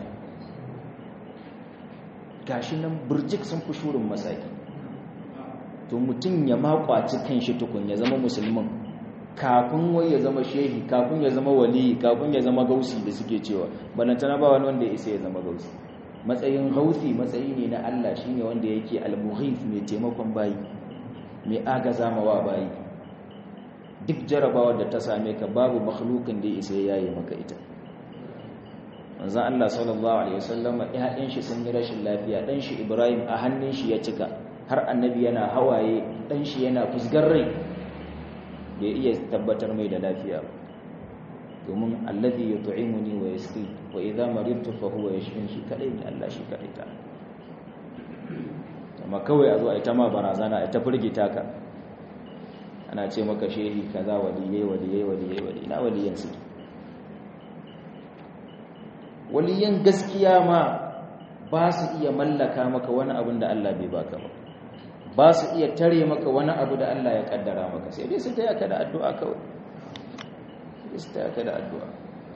gashi nan burjik sun fi shurin masaki to mutum ya makwaci kan shi tukun ya zama musulman kafin wai ya zama shehi kafin ya zama wali kafin ya zama gausi da suke cewa balantana ba wani wanda ya isa ya zama gausi matsayin gausi matsayi ne na Allah shine wanda yake al-mughith mai taimakon bayi mai agaza mawa bayi duk jarabawar da ta same ka babu makhlukin da ya isa ya yi maka ita manzon Allah sallallahu alaihi wasallam ƴaƴan shi sun yi rashin lafiya dan shi Ibrahim a hannun shi ya cika har annabi yana hawaye dan shi yana fusgar rai bai iya tabbatar mai da lafiya domin alladhi yut'imuni wa yasqi wa idha maridtu fa huwa yashfin shi kadai ne Allah shi kadai ta amma kawai a zo ai ta ma barazana ai ta furgita ka ana ce maka shehi kaza waliyai waliyai waliyai waliyai na waliyan su waliyan gaskiya ma ba su iya mallaka maka wani abin da Allah bai baka ba ba su iya tare maka wani abu da Allah ya kaddara maka sai dai su taya ka da addu'a kawai sai su taya ka da addu'a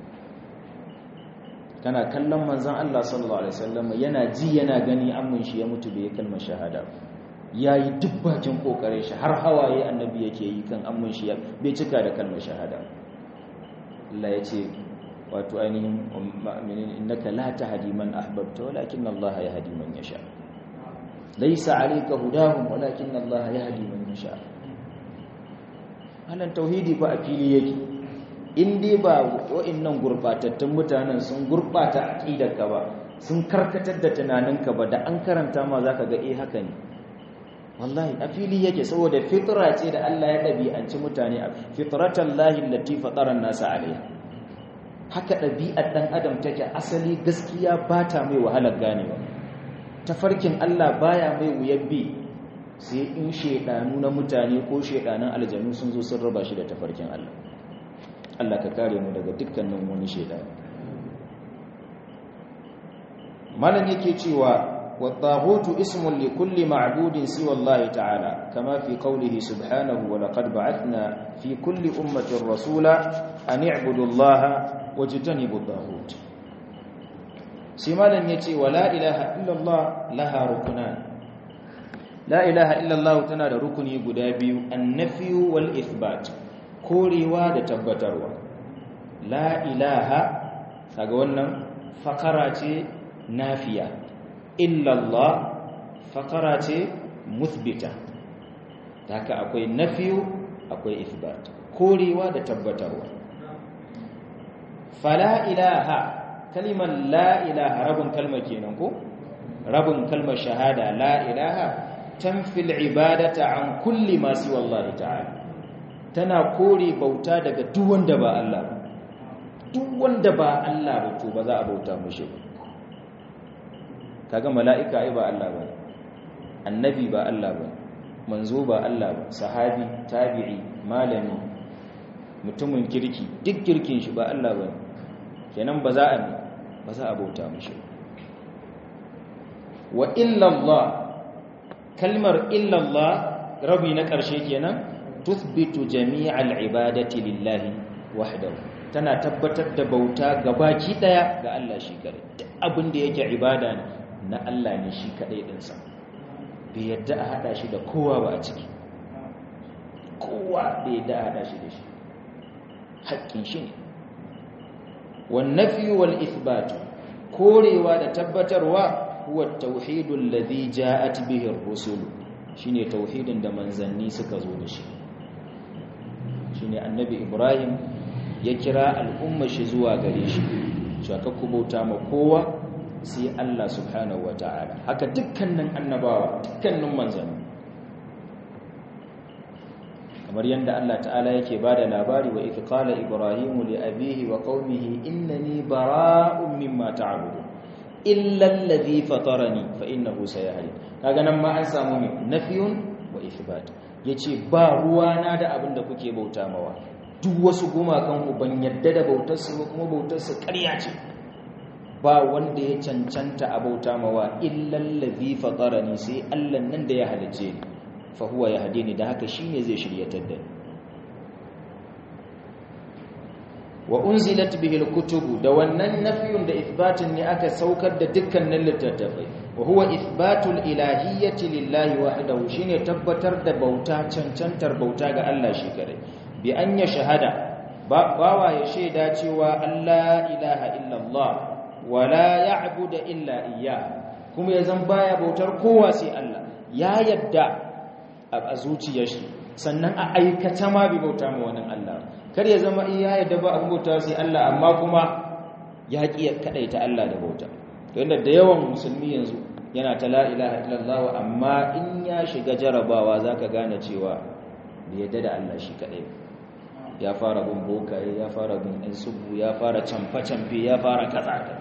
kana kallon manzon Allah sallallahu alaihi wasallam yana ji yana gani amin shi ya mutu bai kalmar shahada yayi duk bakin kokarin shi har hawaye annabi yake yi kan amin shi bai cika da kalmar shahada Allah ya ce wato ainihin innaka la tahdi man ahbabta walakin Allah yahdi man yasha laisa alayka hudahum walakin Allah yahdi man yasha halan tauhidi fa a fili yake in dai ba wa'annan gurbatattun mutanen sun gurbata aqidarka ba sun karkatar da tunaninka ba da an karanta ma zaka ga eh haka ne wallahi a fili yake saboda fitra ce da Allah ya dabi'anci mutane fitratan lahi allati fatara an-nasa alaiha haka dabi'ar dan adam take asali gaskiya ba ta mai wahalar ganewa tafarkin Allah baya mai wuyar bi sai in shedanu na mutane ko shedanan aljanu sun zo sun raba shi da tafarkin Allah Allah ka kare mu daga dukkanin wani shedani malam yake cewa والطاغوت اسم لكل معبود سوى الله تعالى كما في قوله سبحانه ولقد بعثنا في كل أمة رسولا أن اعبدوا الله واجتنبوا الطاغوت سمالا يتي ولا إله إلا الله لها ركنان لا إله إلا الله تنال ركني قدابي النفي والإثبات كوريوا دتبتروا لا إله فقولنا فقرات نافية illallah fakara ce muthbita haka akwai nafiyu akwai ithbat korewa da tabbatarwa fala ilaha kalimar la ilaha rabin kalmar kenan ko rabin kalmar shahada la ilaha tanfil ibadata an kulli ma siwa Allah ta'ala tana kore bauta daga duk wanda ba Allah ba duk wanda ba Allah ba to ba za a bauta mushi ba kaga mala'ika ai ba Allah ba annabi ba Allah ba manzo ba Allah ba sahabi tabi'i malami mutumin kirki duk kirkin shi ba Allah ba kenan ba za a ba za a bauta mishi wa illa Allah kalmar illa Allah rabi na ƙarshe kenan tuthbitu jami'al ibadati lillahi wahdahu tana tabbatar da bauta gabaki daya ga Allah shi kare duk abin da yake ibada ne na Allah ne shi kadai din sa bai yadda a hada shi da kowa ba a ciki kowa bai yadda a hada shi da shi haƙƙin shi ne wan nafi wal ithbat korewa da tabbatarwa huwa at-tauhidul ladhi ja'at bihi ar-rusul shine tauhidin da manzanni suka zo da shi shine annabi ibrahim ya kira al'umma shi zuwa gare shi shaka kubauta ma kowa sai Allah subhanahu wata'ala haka dukkanin annabawa dukkanin manzanni kamar yadda Allah ta'ala yake bada labari wa idh qala ibrahim li abihi wa qaumihi innani bara'un mimma ta'budun illa alladhi fatarani fa innahu sayahdi kaga nan ma an samu ne nafiyun wa ithbat yace ba ruwana da abin da kuke bauta mawa duk wasu gumakan ku ban yadda da bautar su ba kuma bautar su ƙarya ce ba wanda ya cancanta a bauta mawa illa alladhi fatarani sai Allah nan da ya halice ni fa huwa yahdini da haka shine zai shiryatar da ni wa unzilat bihi alkutubu da wannan nafiyun da ithbatin ne aka saukar da dukkanin littattafai wa huwa ithbatul ilahiyyati lillahi wahdahu shine tabbatar da bauta cancantar bauta ga Allah shi kare bi an ya shahada bawa ya shaida cewa Allah ilaha illallah wa la ya'budu illa iyyah kuma yazan baya bautar kowa sai Allah ya yadda a zuciyar shi sannan a aikata ma bi bauta ma wani Allah kar ya zama iya yadda ba abin bauta sai Allah amma kuma ya ƙi kaɗaita Allah da bauta yadda da yawan musulmi yanzu yana ta la ilaha illallah amma in ya shiga jarabawa zaka gane cewa bai yadda da Allah shi kaɗai ya fara bin bokaye ya fara bin ɗan subu ya fara camfe-camfe ya fara kaza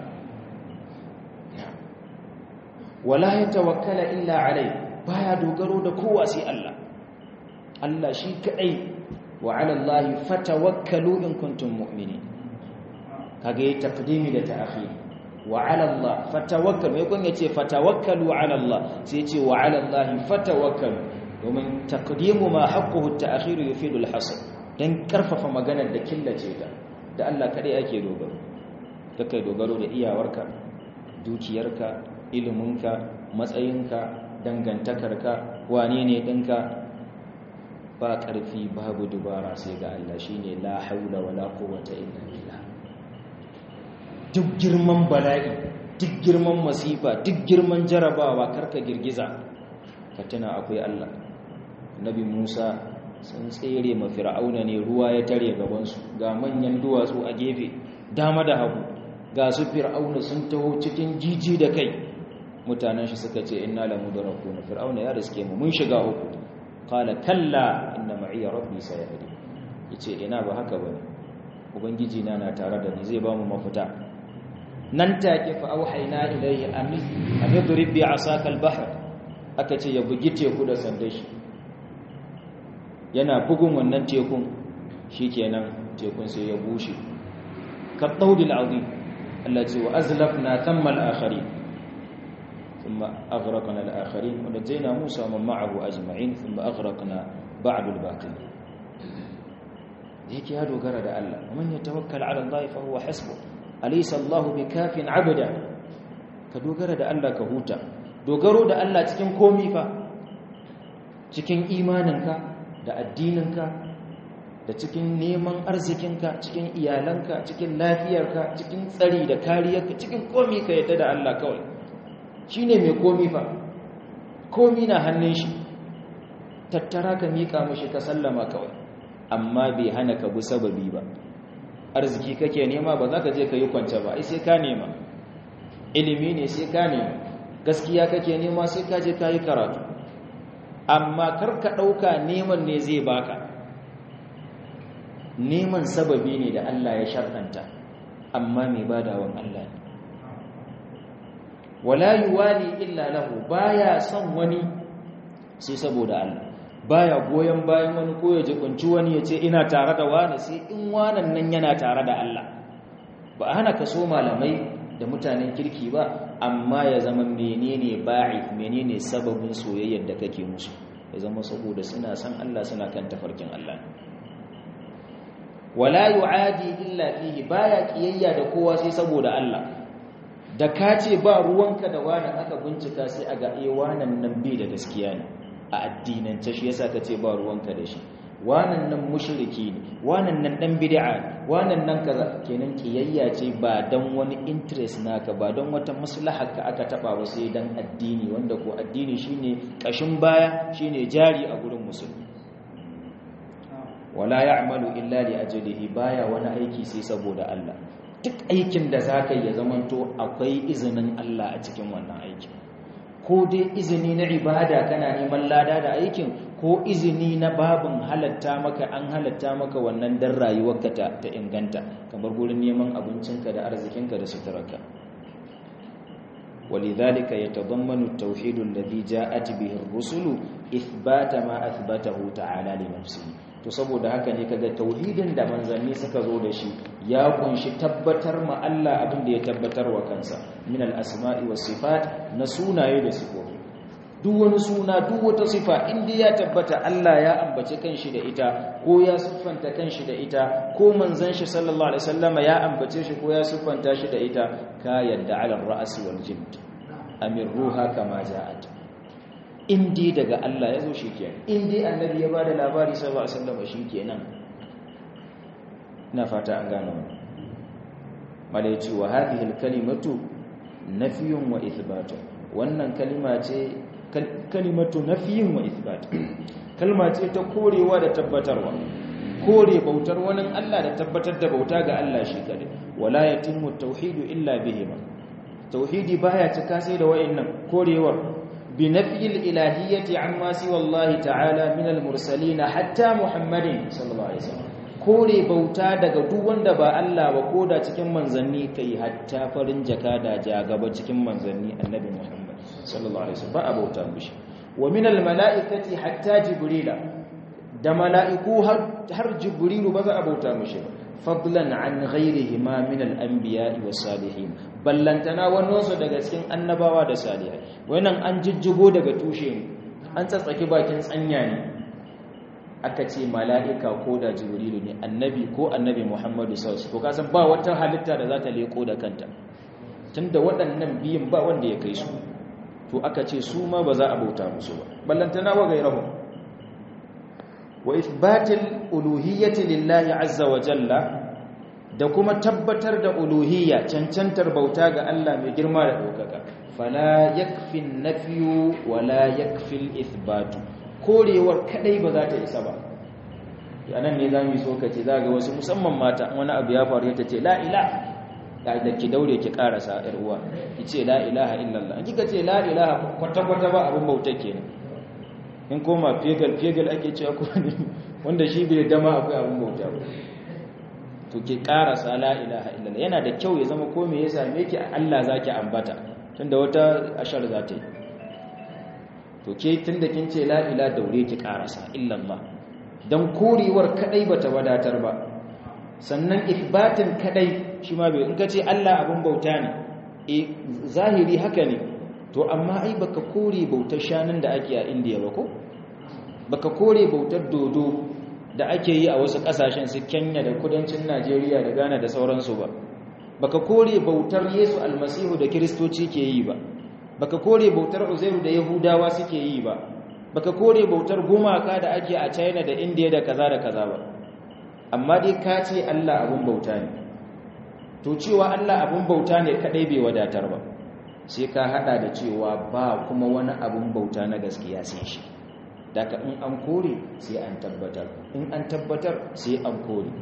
wala ya tawakkala illa alai baya dogaro da kowa sai Allah Allah shi kaɗai وعلى الله فتوكلوا إن كنتم مؤمنين kage taqdimi da ta'khir wa 'ala Allah fatawakkalu yakun yace fatawakkalu 'ala Allah sai yace wa 'ala Allah fatawakkalu domin taqdimu ma haqquhu at-ta'khir yufidu al-hasr dan karfafa maganar da killace ta da Allah kadai ake dogaro kake dogaro da iyawarka dukiyarka iliminka matsayinka dangantakarka wane ne dinka ba ƙarfi babu dubara sai ga Allah shine la haula wala quwwata illa billah duk girman bala'i duk girman masifa duk girman jarabawa karka girgiza ka tuna akwai Allah nabi Musa sun tsere ma fir'auna ne ruwa ya tare gaban su ga manyan duwatsu a gefe dama da hagu ga su fir'auna sun taho cikin jiji da kai mutanen shi suka ce inna lamudrakuna fir'auna ya riske mu mun shiga uku qala kalla inna ma'iya rabbi sayahdi yace ina ba haka bane ubangiji na na tare da ni zai ba mu mafita nan take fa auhayna ilayhi amin amidrib bi asaka al-bahr aka ce ya bugi teku da sandar shi yana bugun wannan tekun shikenan tekun sai ya bushe ka daudil azim Allah ce wa azlafna thamma al-akharin ثم أغرقنا الآخرين ونجينا موسى ومن معه أجمعين ثم أغرقنا بعد الباقين هيك يا دوغرا ده الله ومن يتوكل على الله فهو حسبه أليس الله بكاف عبدا كدوغرا ده الله كهوتا dogaro da Allah cikin komi fa cikin imaninka da addininka da cikin neman arzikinka cikin iyalanka cikin lafiyarka cikin tsari da kariyarka cikin komi ka yadda da Allah kawai shi ne mai komi fa komi na hannun shi tattara ka miƙa mashi ka sallama kawai amma bai hana ka bi sababi ba arziki kake nema ba za ka je ka yi kwance ba ai sai ka nema ilimi ne sai ka nema gaskiya kake nema sai ka je ka yi karatu amma kar ka ɗauka neman ne zai baka neman sababi ne da Allah ya sharɗanta amma mai badawan Allah ne wala yuwali illa lahu baya son wani sai saboda Allah baya goyen bayan wani ko ya jikunci wani ya ce ina tare da wani sai in wanan nan yana tare da Allah ba a hana ka so malamai da mutanen kirki ba amma ya zama menene ba'if menene sababin soyayyar da kake musu ya zama saboda suna san Allah suna kan tafarkin Allah wala yu'adi illa fihi baya kiyayya da kowa sai saboda Allah da ka ce ba ruwanka da wannan aka bincika sai a ga eh wannan nan bai da gaskiya ne a addinance shi yasa ka ce ba ruwanka da shi wannan nan mushriki ne wannan nan dan bid'a wannan nan kaza kenan kiyayya ce ba dan wani interest naka ba don wata maslaha ka aka taba ba sai dan addini wanda ko addini shine kashin baya shine jari a gurin musulmi wala ya'malu illa li ajlihi baya wani aiki sai saboda Allah duk aikin da zaka yi ya zamanto akwai izinin Allah a cikin wannan aikin ko dai izini na ibada kana neman lada da aikin ko izini na babin halatta maka an halatta maka wannan dan rayuwarka ta, ta inganta kamar gurin neman abincinka da arzikinka da suturarka ولذلك يتضمن التوحيد الذي جاءت به الرسل إثبات ما أثبته تعالى لنفسه to saboda haka ne kaga tauhidin da manzanni suka zo da shi ya kunshi tabbatar ma Allah abin da ya tabbatar wa kansa min al-asma'i was sifat na sunaye da sifofi duk wani suna duk wata sifa inda ya tabbata Allah ya ambace kanshi da ita ko ya siffanta kanshi da ita ko manzon shi sallallahu alaihi wasallama ya ambace shi ko ya siffanta shi da ita ka yadda ala ra'si wal jild amir ruha kama ja'at indi daga Allah ya zo shi kenan indi annabi ya bada labari sallallahu alaihi wasallam shi kenan ina fata an gano malai ce wa hadhihi alkalimatu nafiyun wa ithbat wannan kalima ce kalimatu nafiyun wa ithbat kalma ce ta korewa da tabbatarwa kore bautar wani Allah da tabbatar da bauta ga Allah shi kadai wala yatimmu tauhidu illa bihima tauhidi baya cika sai da wayannan korewar بنفي الإلهية عما سوى الله تعالى من المرسلين حتى محمد صلى الله عليه وسلم kore bauta daga duk wanda ba Allah ba koda cikin manzanni kai hatta farin jaka da jagaba cikin manzanni annabi Muhammad sallallahu alaihi wasallam ba a bauta mishi wa min al malaikati hatta jibrila da mala'iku har jibrilu ba za a bauta mishi fadlan an ghairihi ma min al anbiya was salihin ballantana waninsu daga cikin annabawa da salihai wannan an jijjigo daga tushe ne an tsatsaki bakin tsanya ne aka ce mala'ika ko da jibrilu ne annabi ko annabi muhammadu sallallahu alaihi wasallam ba wata halitta da za ta leko da kanta tunda waɗannan biyun ba wanda ya kai su to aka ce su ma ba za a bauta musu ba ballantana wa gairahu wa ithbatil uluhiyyati lillahi azza wa jalla da kuma tabbatar da uluhiyya cancantar bauta ga Allah mai girma da ɗaukaka fala yakfi nafiyu wala yakfi ithbatu korewar kadai ba za ta isa ba anan ne zamu so kace za ga wasu musamman mata wani abu ya faru ta ce la ilaha da ki daure ki karasa yar uwa ki ce la ilaha illallah in kika ce la ilaha kwata kwata ba abun bauta kenan in koma fegal fegal ake cewa ko wanda shi bai dama akwai abun bauta ba to ke karasa la ilaha illallah yana da kyau ya zama ko me ya same ki Allah zaki ambata tunda wata ashar za ta yi to ke tunda kin ce la ilaha daure ki karasa illallah dan korewar kadai bata wadatar ba sannan ithbatin kadai shi ma bai in ka ce Allah abun bauta ne eh zahiri haka ne to amma ai baka kore bautar shanun da ake a India ba ko baka kore bautar dodo da ake yi a wasu kasashen su Kenya da kudancin Najeriya da Ghana da sauransu ba baka kore bautar Yesu almasihu da Kiristoci ke yi ba baka kore bautar Uzairu da Yahudawa suke yi ba baka kore bautar gumaka da ake a China da India da kaza da kaza ba amma dai ka ce Allah abun bauta ne to cewa Allah abun bauta ne kadai bai wadatar ba sai ka hada da cewa ba kuma wani abun bauta na gaskiya sai shi daga in an kore sai an tabbatar in an tabbatar sai an kore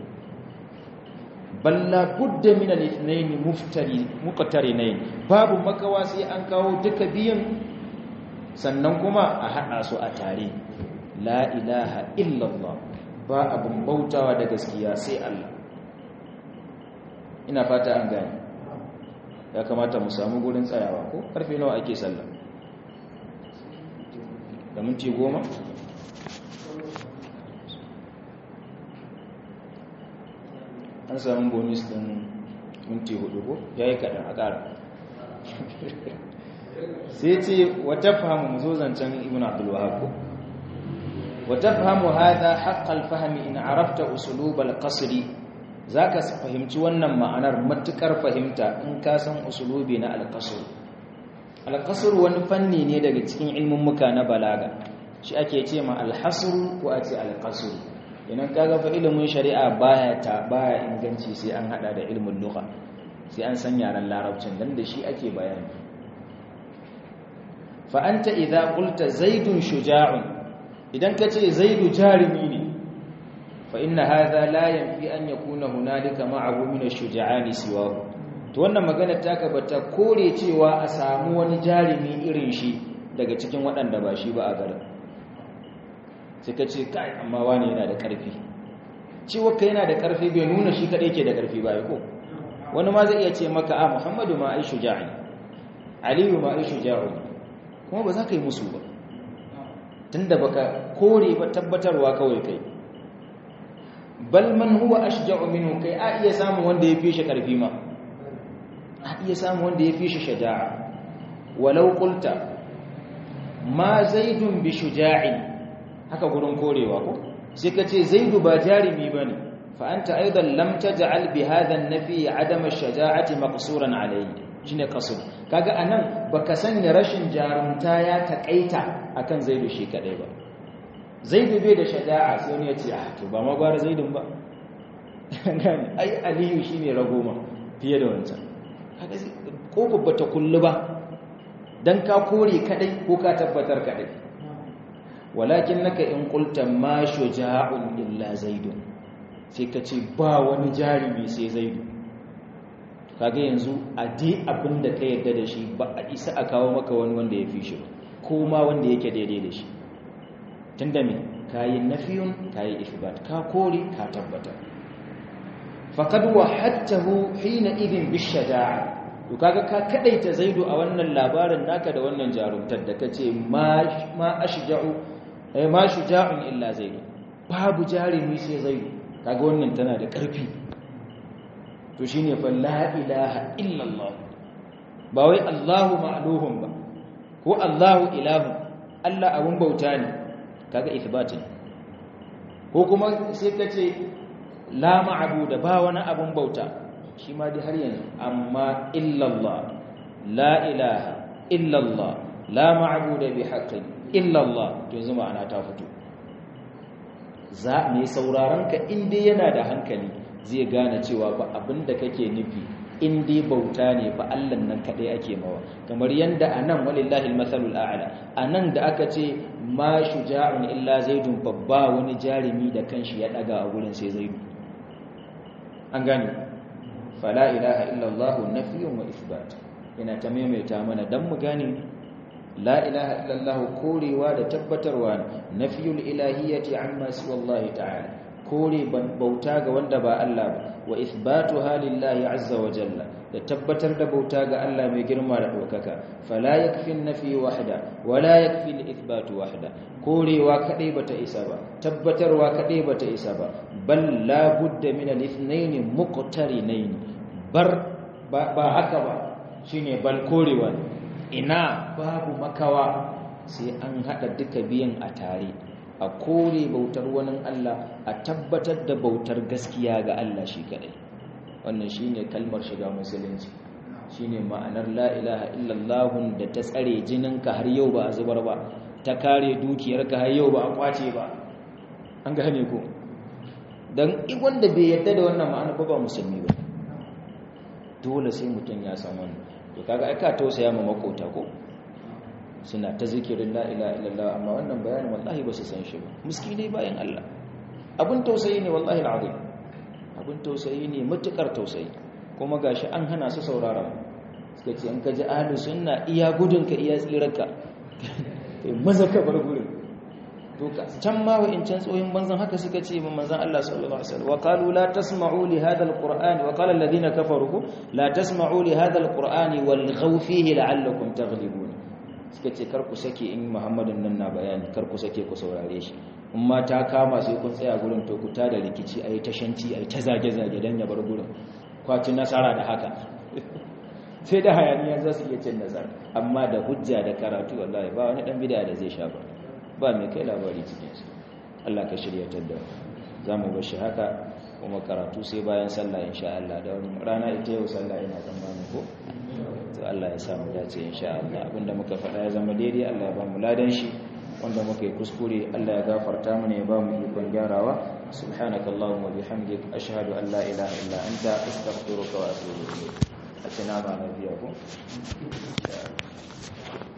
balla budda min al-ithnayn muftari muqtarinayn babu makawa sai an kawo duka biyan sannan kuma a hada su a tare la ilaha illallah ba abun bautawa da gaskiya sai Allah ina fata an gane ya kamata mu samu gurin tsayawa ko karfe nawa ake sallah da minti goma an samu bonus din minti hudu ko ya yi kaɗan a ƙara sai ce wata fahimu mu zo zancen ibn abdulwahab ko wa tafhamu hadha haqqal fahmi in arafta usulub al-qasr zaka fahimci wannan ma'anar matukar fahimta in ka san usulubi na al-qasr al-qasr wani fanni ne daga cikin ilmin muka na balaga shi ake ce ma al-hasr ko a ce al-qasr idan kaga fa ilimin shari'a baya ta baya inganci sai an hada da ilmin lugha sai an san yaren larabcin dan da shi ake bayani fa anta idza qulta zaidun shuja'un idan kace zaidu jarimi ne fa inna hadha la yanfi an yakuna hunalika ma'ahu min ash-shuja'ani siwahu to wannan magana taka bata kore cewa a samu wani jarimi irin shi daga cikin waɗanda ba shi ba a garin sai ka ce kai amma wani yana da ƙarfi cewa kai yana da ƙarfi bai nuna shi kaɗai ke da ƙarfi ba ko wani ma zai iya ce maka a muhammadu ma ai shuja'i aliyu ma ai shuja'u kuma ba za ka yi musu ba tunda baka kore ba tabbatarwa kawai kai bal man huwa ashja'u minhu kai a iya samun wanda ya fi shi ƙarfi ma a iya samun wanda ya fi shi shaja'a walau qulta ma zaidun bi shuja'in haka gurin korewa ko sai ka ce zaidu ba jarimi bane fa anta aidan lam taj'al bi hadha an-nafi adam ash-shaja'ati maqsuran alayhi shine qasr kaga anan baka sanya rashin jarumta ya takaita akan zaidu shi kadai ba zaidu bai da shaja'a sai wani ya ce ah to ba ma gwara zaidun ba gani ai aliyu shine ragoma fiye da wancan kaga ko babba ta kullu ba dan ka kore kadai ko ka tabbatar kadai walakin naka in qulta ma shuja'un illa zaidun sai ka ce ba wani jarumi sai zaidu kaga yanzu a dai abinda ka yadda da shi ba a isa a kawo maka wani wanda ya fi shi ko ma wanda yake daidai da shi tunda me kayi nafiyun kayi ithbat ka kore ka tabbatar faqad wahadtahu hina idin bishaja'a to kaga ka kadaita zaidu a wannan labarin naka da wannan jarumtar da kace ma ma ashja'u eh ma shuja'un illa zaidu babu jarumi sai zaidu kaga wannan tana da karfi to shine fa la ilaha illa allah ba wai allahu ma'luhum ba ko allahu ilahu allah abun bauta ne kaga ithbatin ko kuma sai kace la ma'budu ba wani abun bauta shi ma dai har yanzu amma illallah la ilaha illallah la ma'budu bi haqqin illallah to yanzu ma'ana ta fito za mai sauraron ka in dai yana da hankali zai gane cewa ba abinda kake nufi in dai bauta ne ba Allah nan kadai ake mawa kamar yanda anan walillahi almasalul a'la anan da aka ce ma shuja'un illa zaidun babba wani jarimi da kanshi ya daga a gurin sai zaidu an gane fala ilaha illallah nafiyun wa isbat ina ta maimaita mana dan mu gane la ilaha illallah korewa da tabbatarwa nafiyul ilahiyyati amma siwallahi ta'ala kore bauta ga wanda ba Allah ba wa ithbatuha lillahi azza wa jalla da tabbatar da bauta ga Allah mai girma da dokaka fala yakfi nafi wahda wala yakfi al-ithbatu wahda korewa kadai bata isa ba tabbatarwa kadai bata isa ba bal la budda min al-ithnayn muqtarinayn bar ba haka ba shine bal korewa ina babu makawa sai an hada duka biyan a tare a kore bautar wani Allah a tabbatar da bautar gaskiya ga Allah shi kadai wannan shine kalmar shiga musulunci shine ma'anar la ilaha illallah da ta tsare jininka har yau ba a zubar ba ta kare dukiyarka har yau ba a kwace ba an gane ko dan wanda bai yarda da wannan ma'ana ba ba musulmi ba dole sai mutum ya san wannan to kaga ai ka tausaya ma makota ko suna ta zikirin la ilaha illallah amma wannan bayanin wallahi ba su san shi ba miskine bayan Allah abun tausayi ne wallahi alazim abun tausayi ne matukar tausayi kuma gashi an hana su saurara suka ce an kaji ahlu sunna iya gudunka iya tsirarka kai maza ka bar gurin to can ma wa'incan tsoyin banzan haka suka ce ma manzon Allah sallallahu alaihi wasallam wa qalu la tasma'u li hadha alqur'ani wa qala alladhina kafaru la tasma'u li hadha alqur'ani walghaw fihi la'allakum taghlibun suka ce kar ku sake in Muhammadin nan na bayani kar ku sake ku saurare shi in ma ta kama sai kun tsaya gurin to ku da rikici ayi tashanci ayi ta zage zage dan ya bar gurin kwaci nasara da haka sai da hayaniya za su iya cin nasara amma da hujja da karatu wallahi ba wani dan bid'a da zai sha ba ba mai kai labari cikin su Allah ka shiryatar da za mu bashi haka kuma karatu sai bayan sallah insha Allah da rana ita yau sallah ina tsammanin ko to Allah ya samu dace insha Allah abinda muka faɗa ya zama daidai Allah ya ba mu ladan shi wanda muka yi kuskure Allah ya gafarta mana ya ba mu ikon gyarawa subhanakallahumma bihamdik ashhadu an la ilaha illa anta astaghfiruka wa atubu ilayk a tana ba na biya ko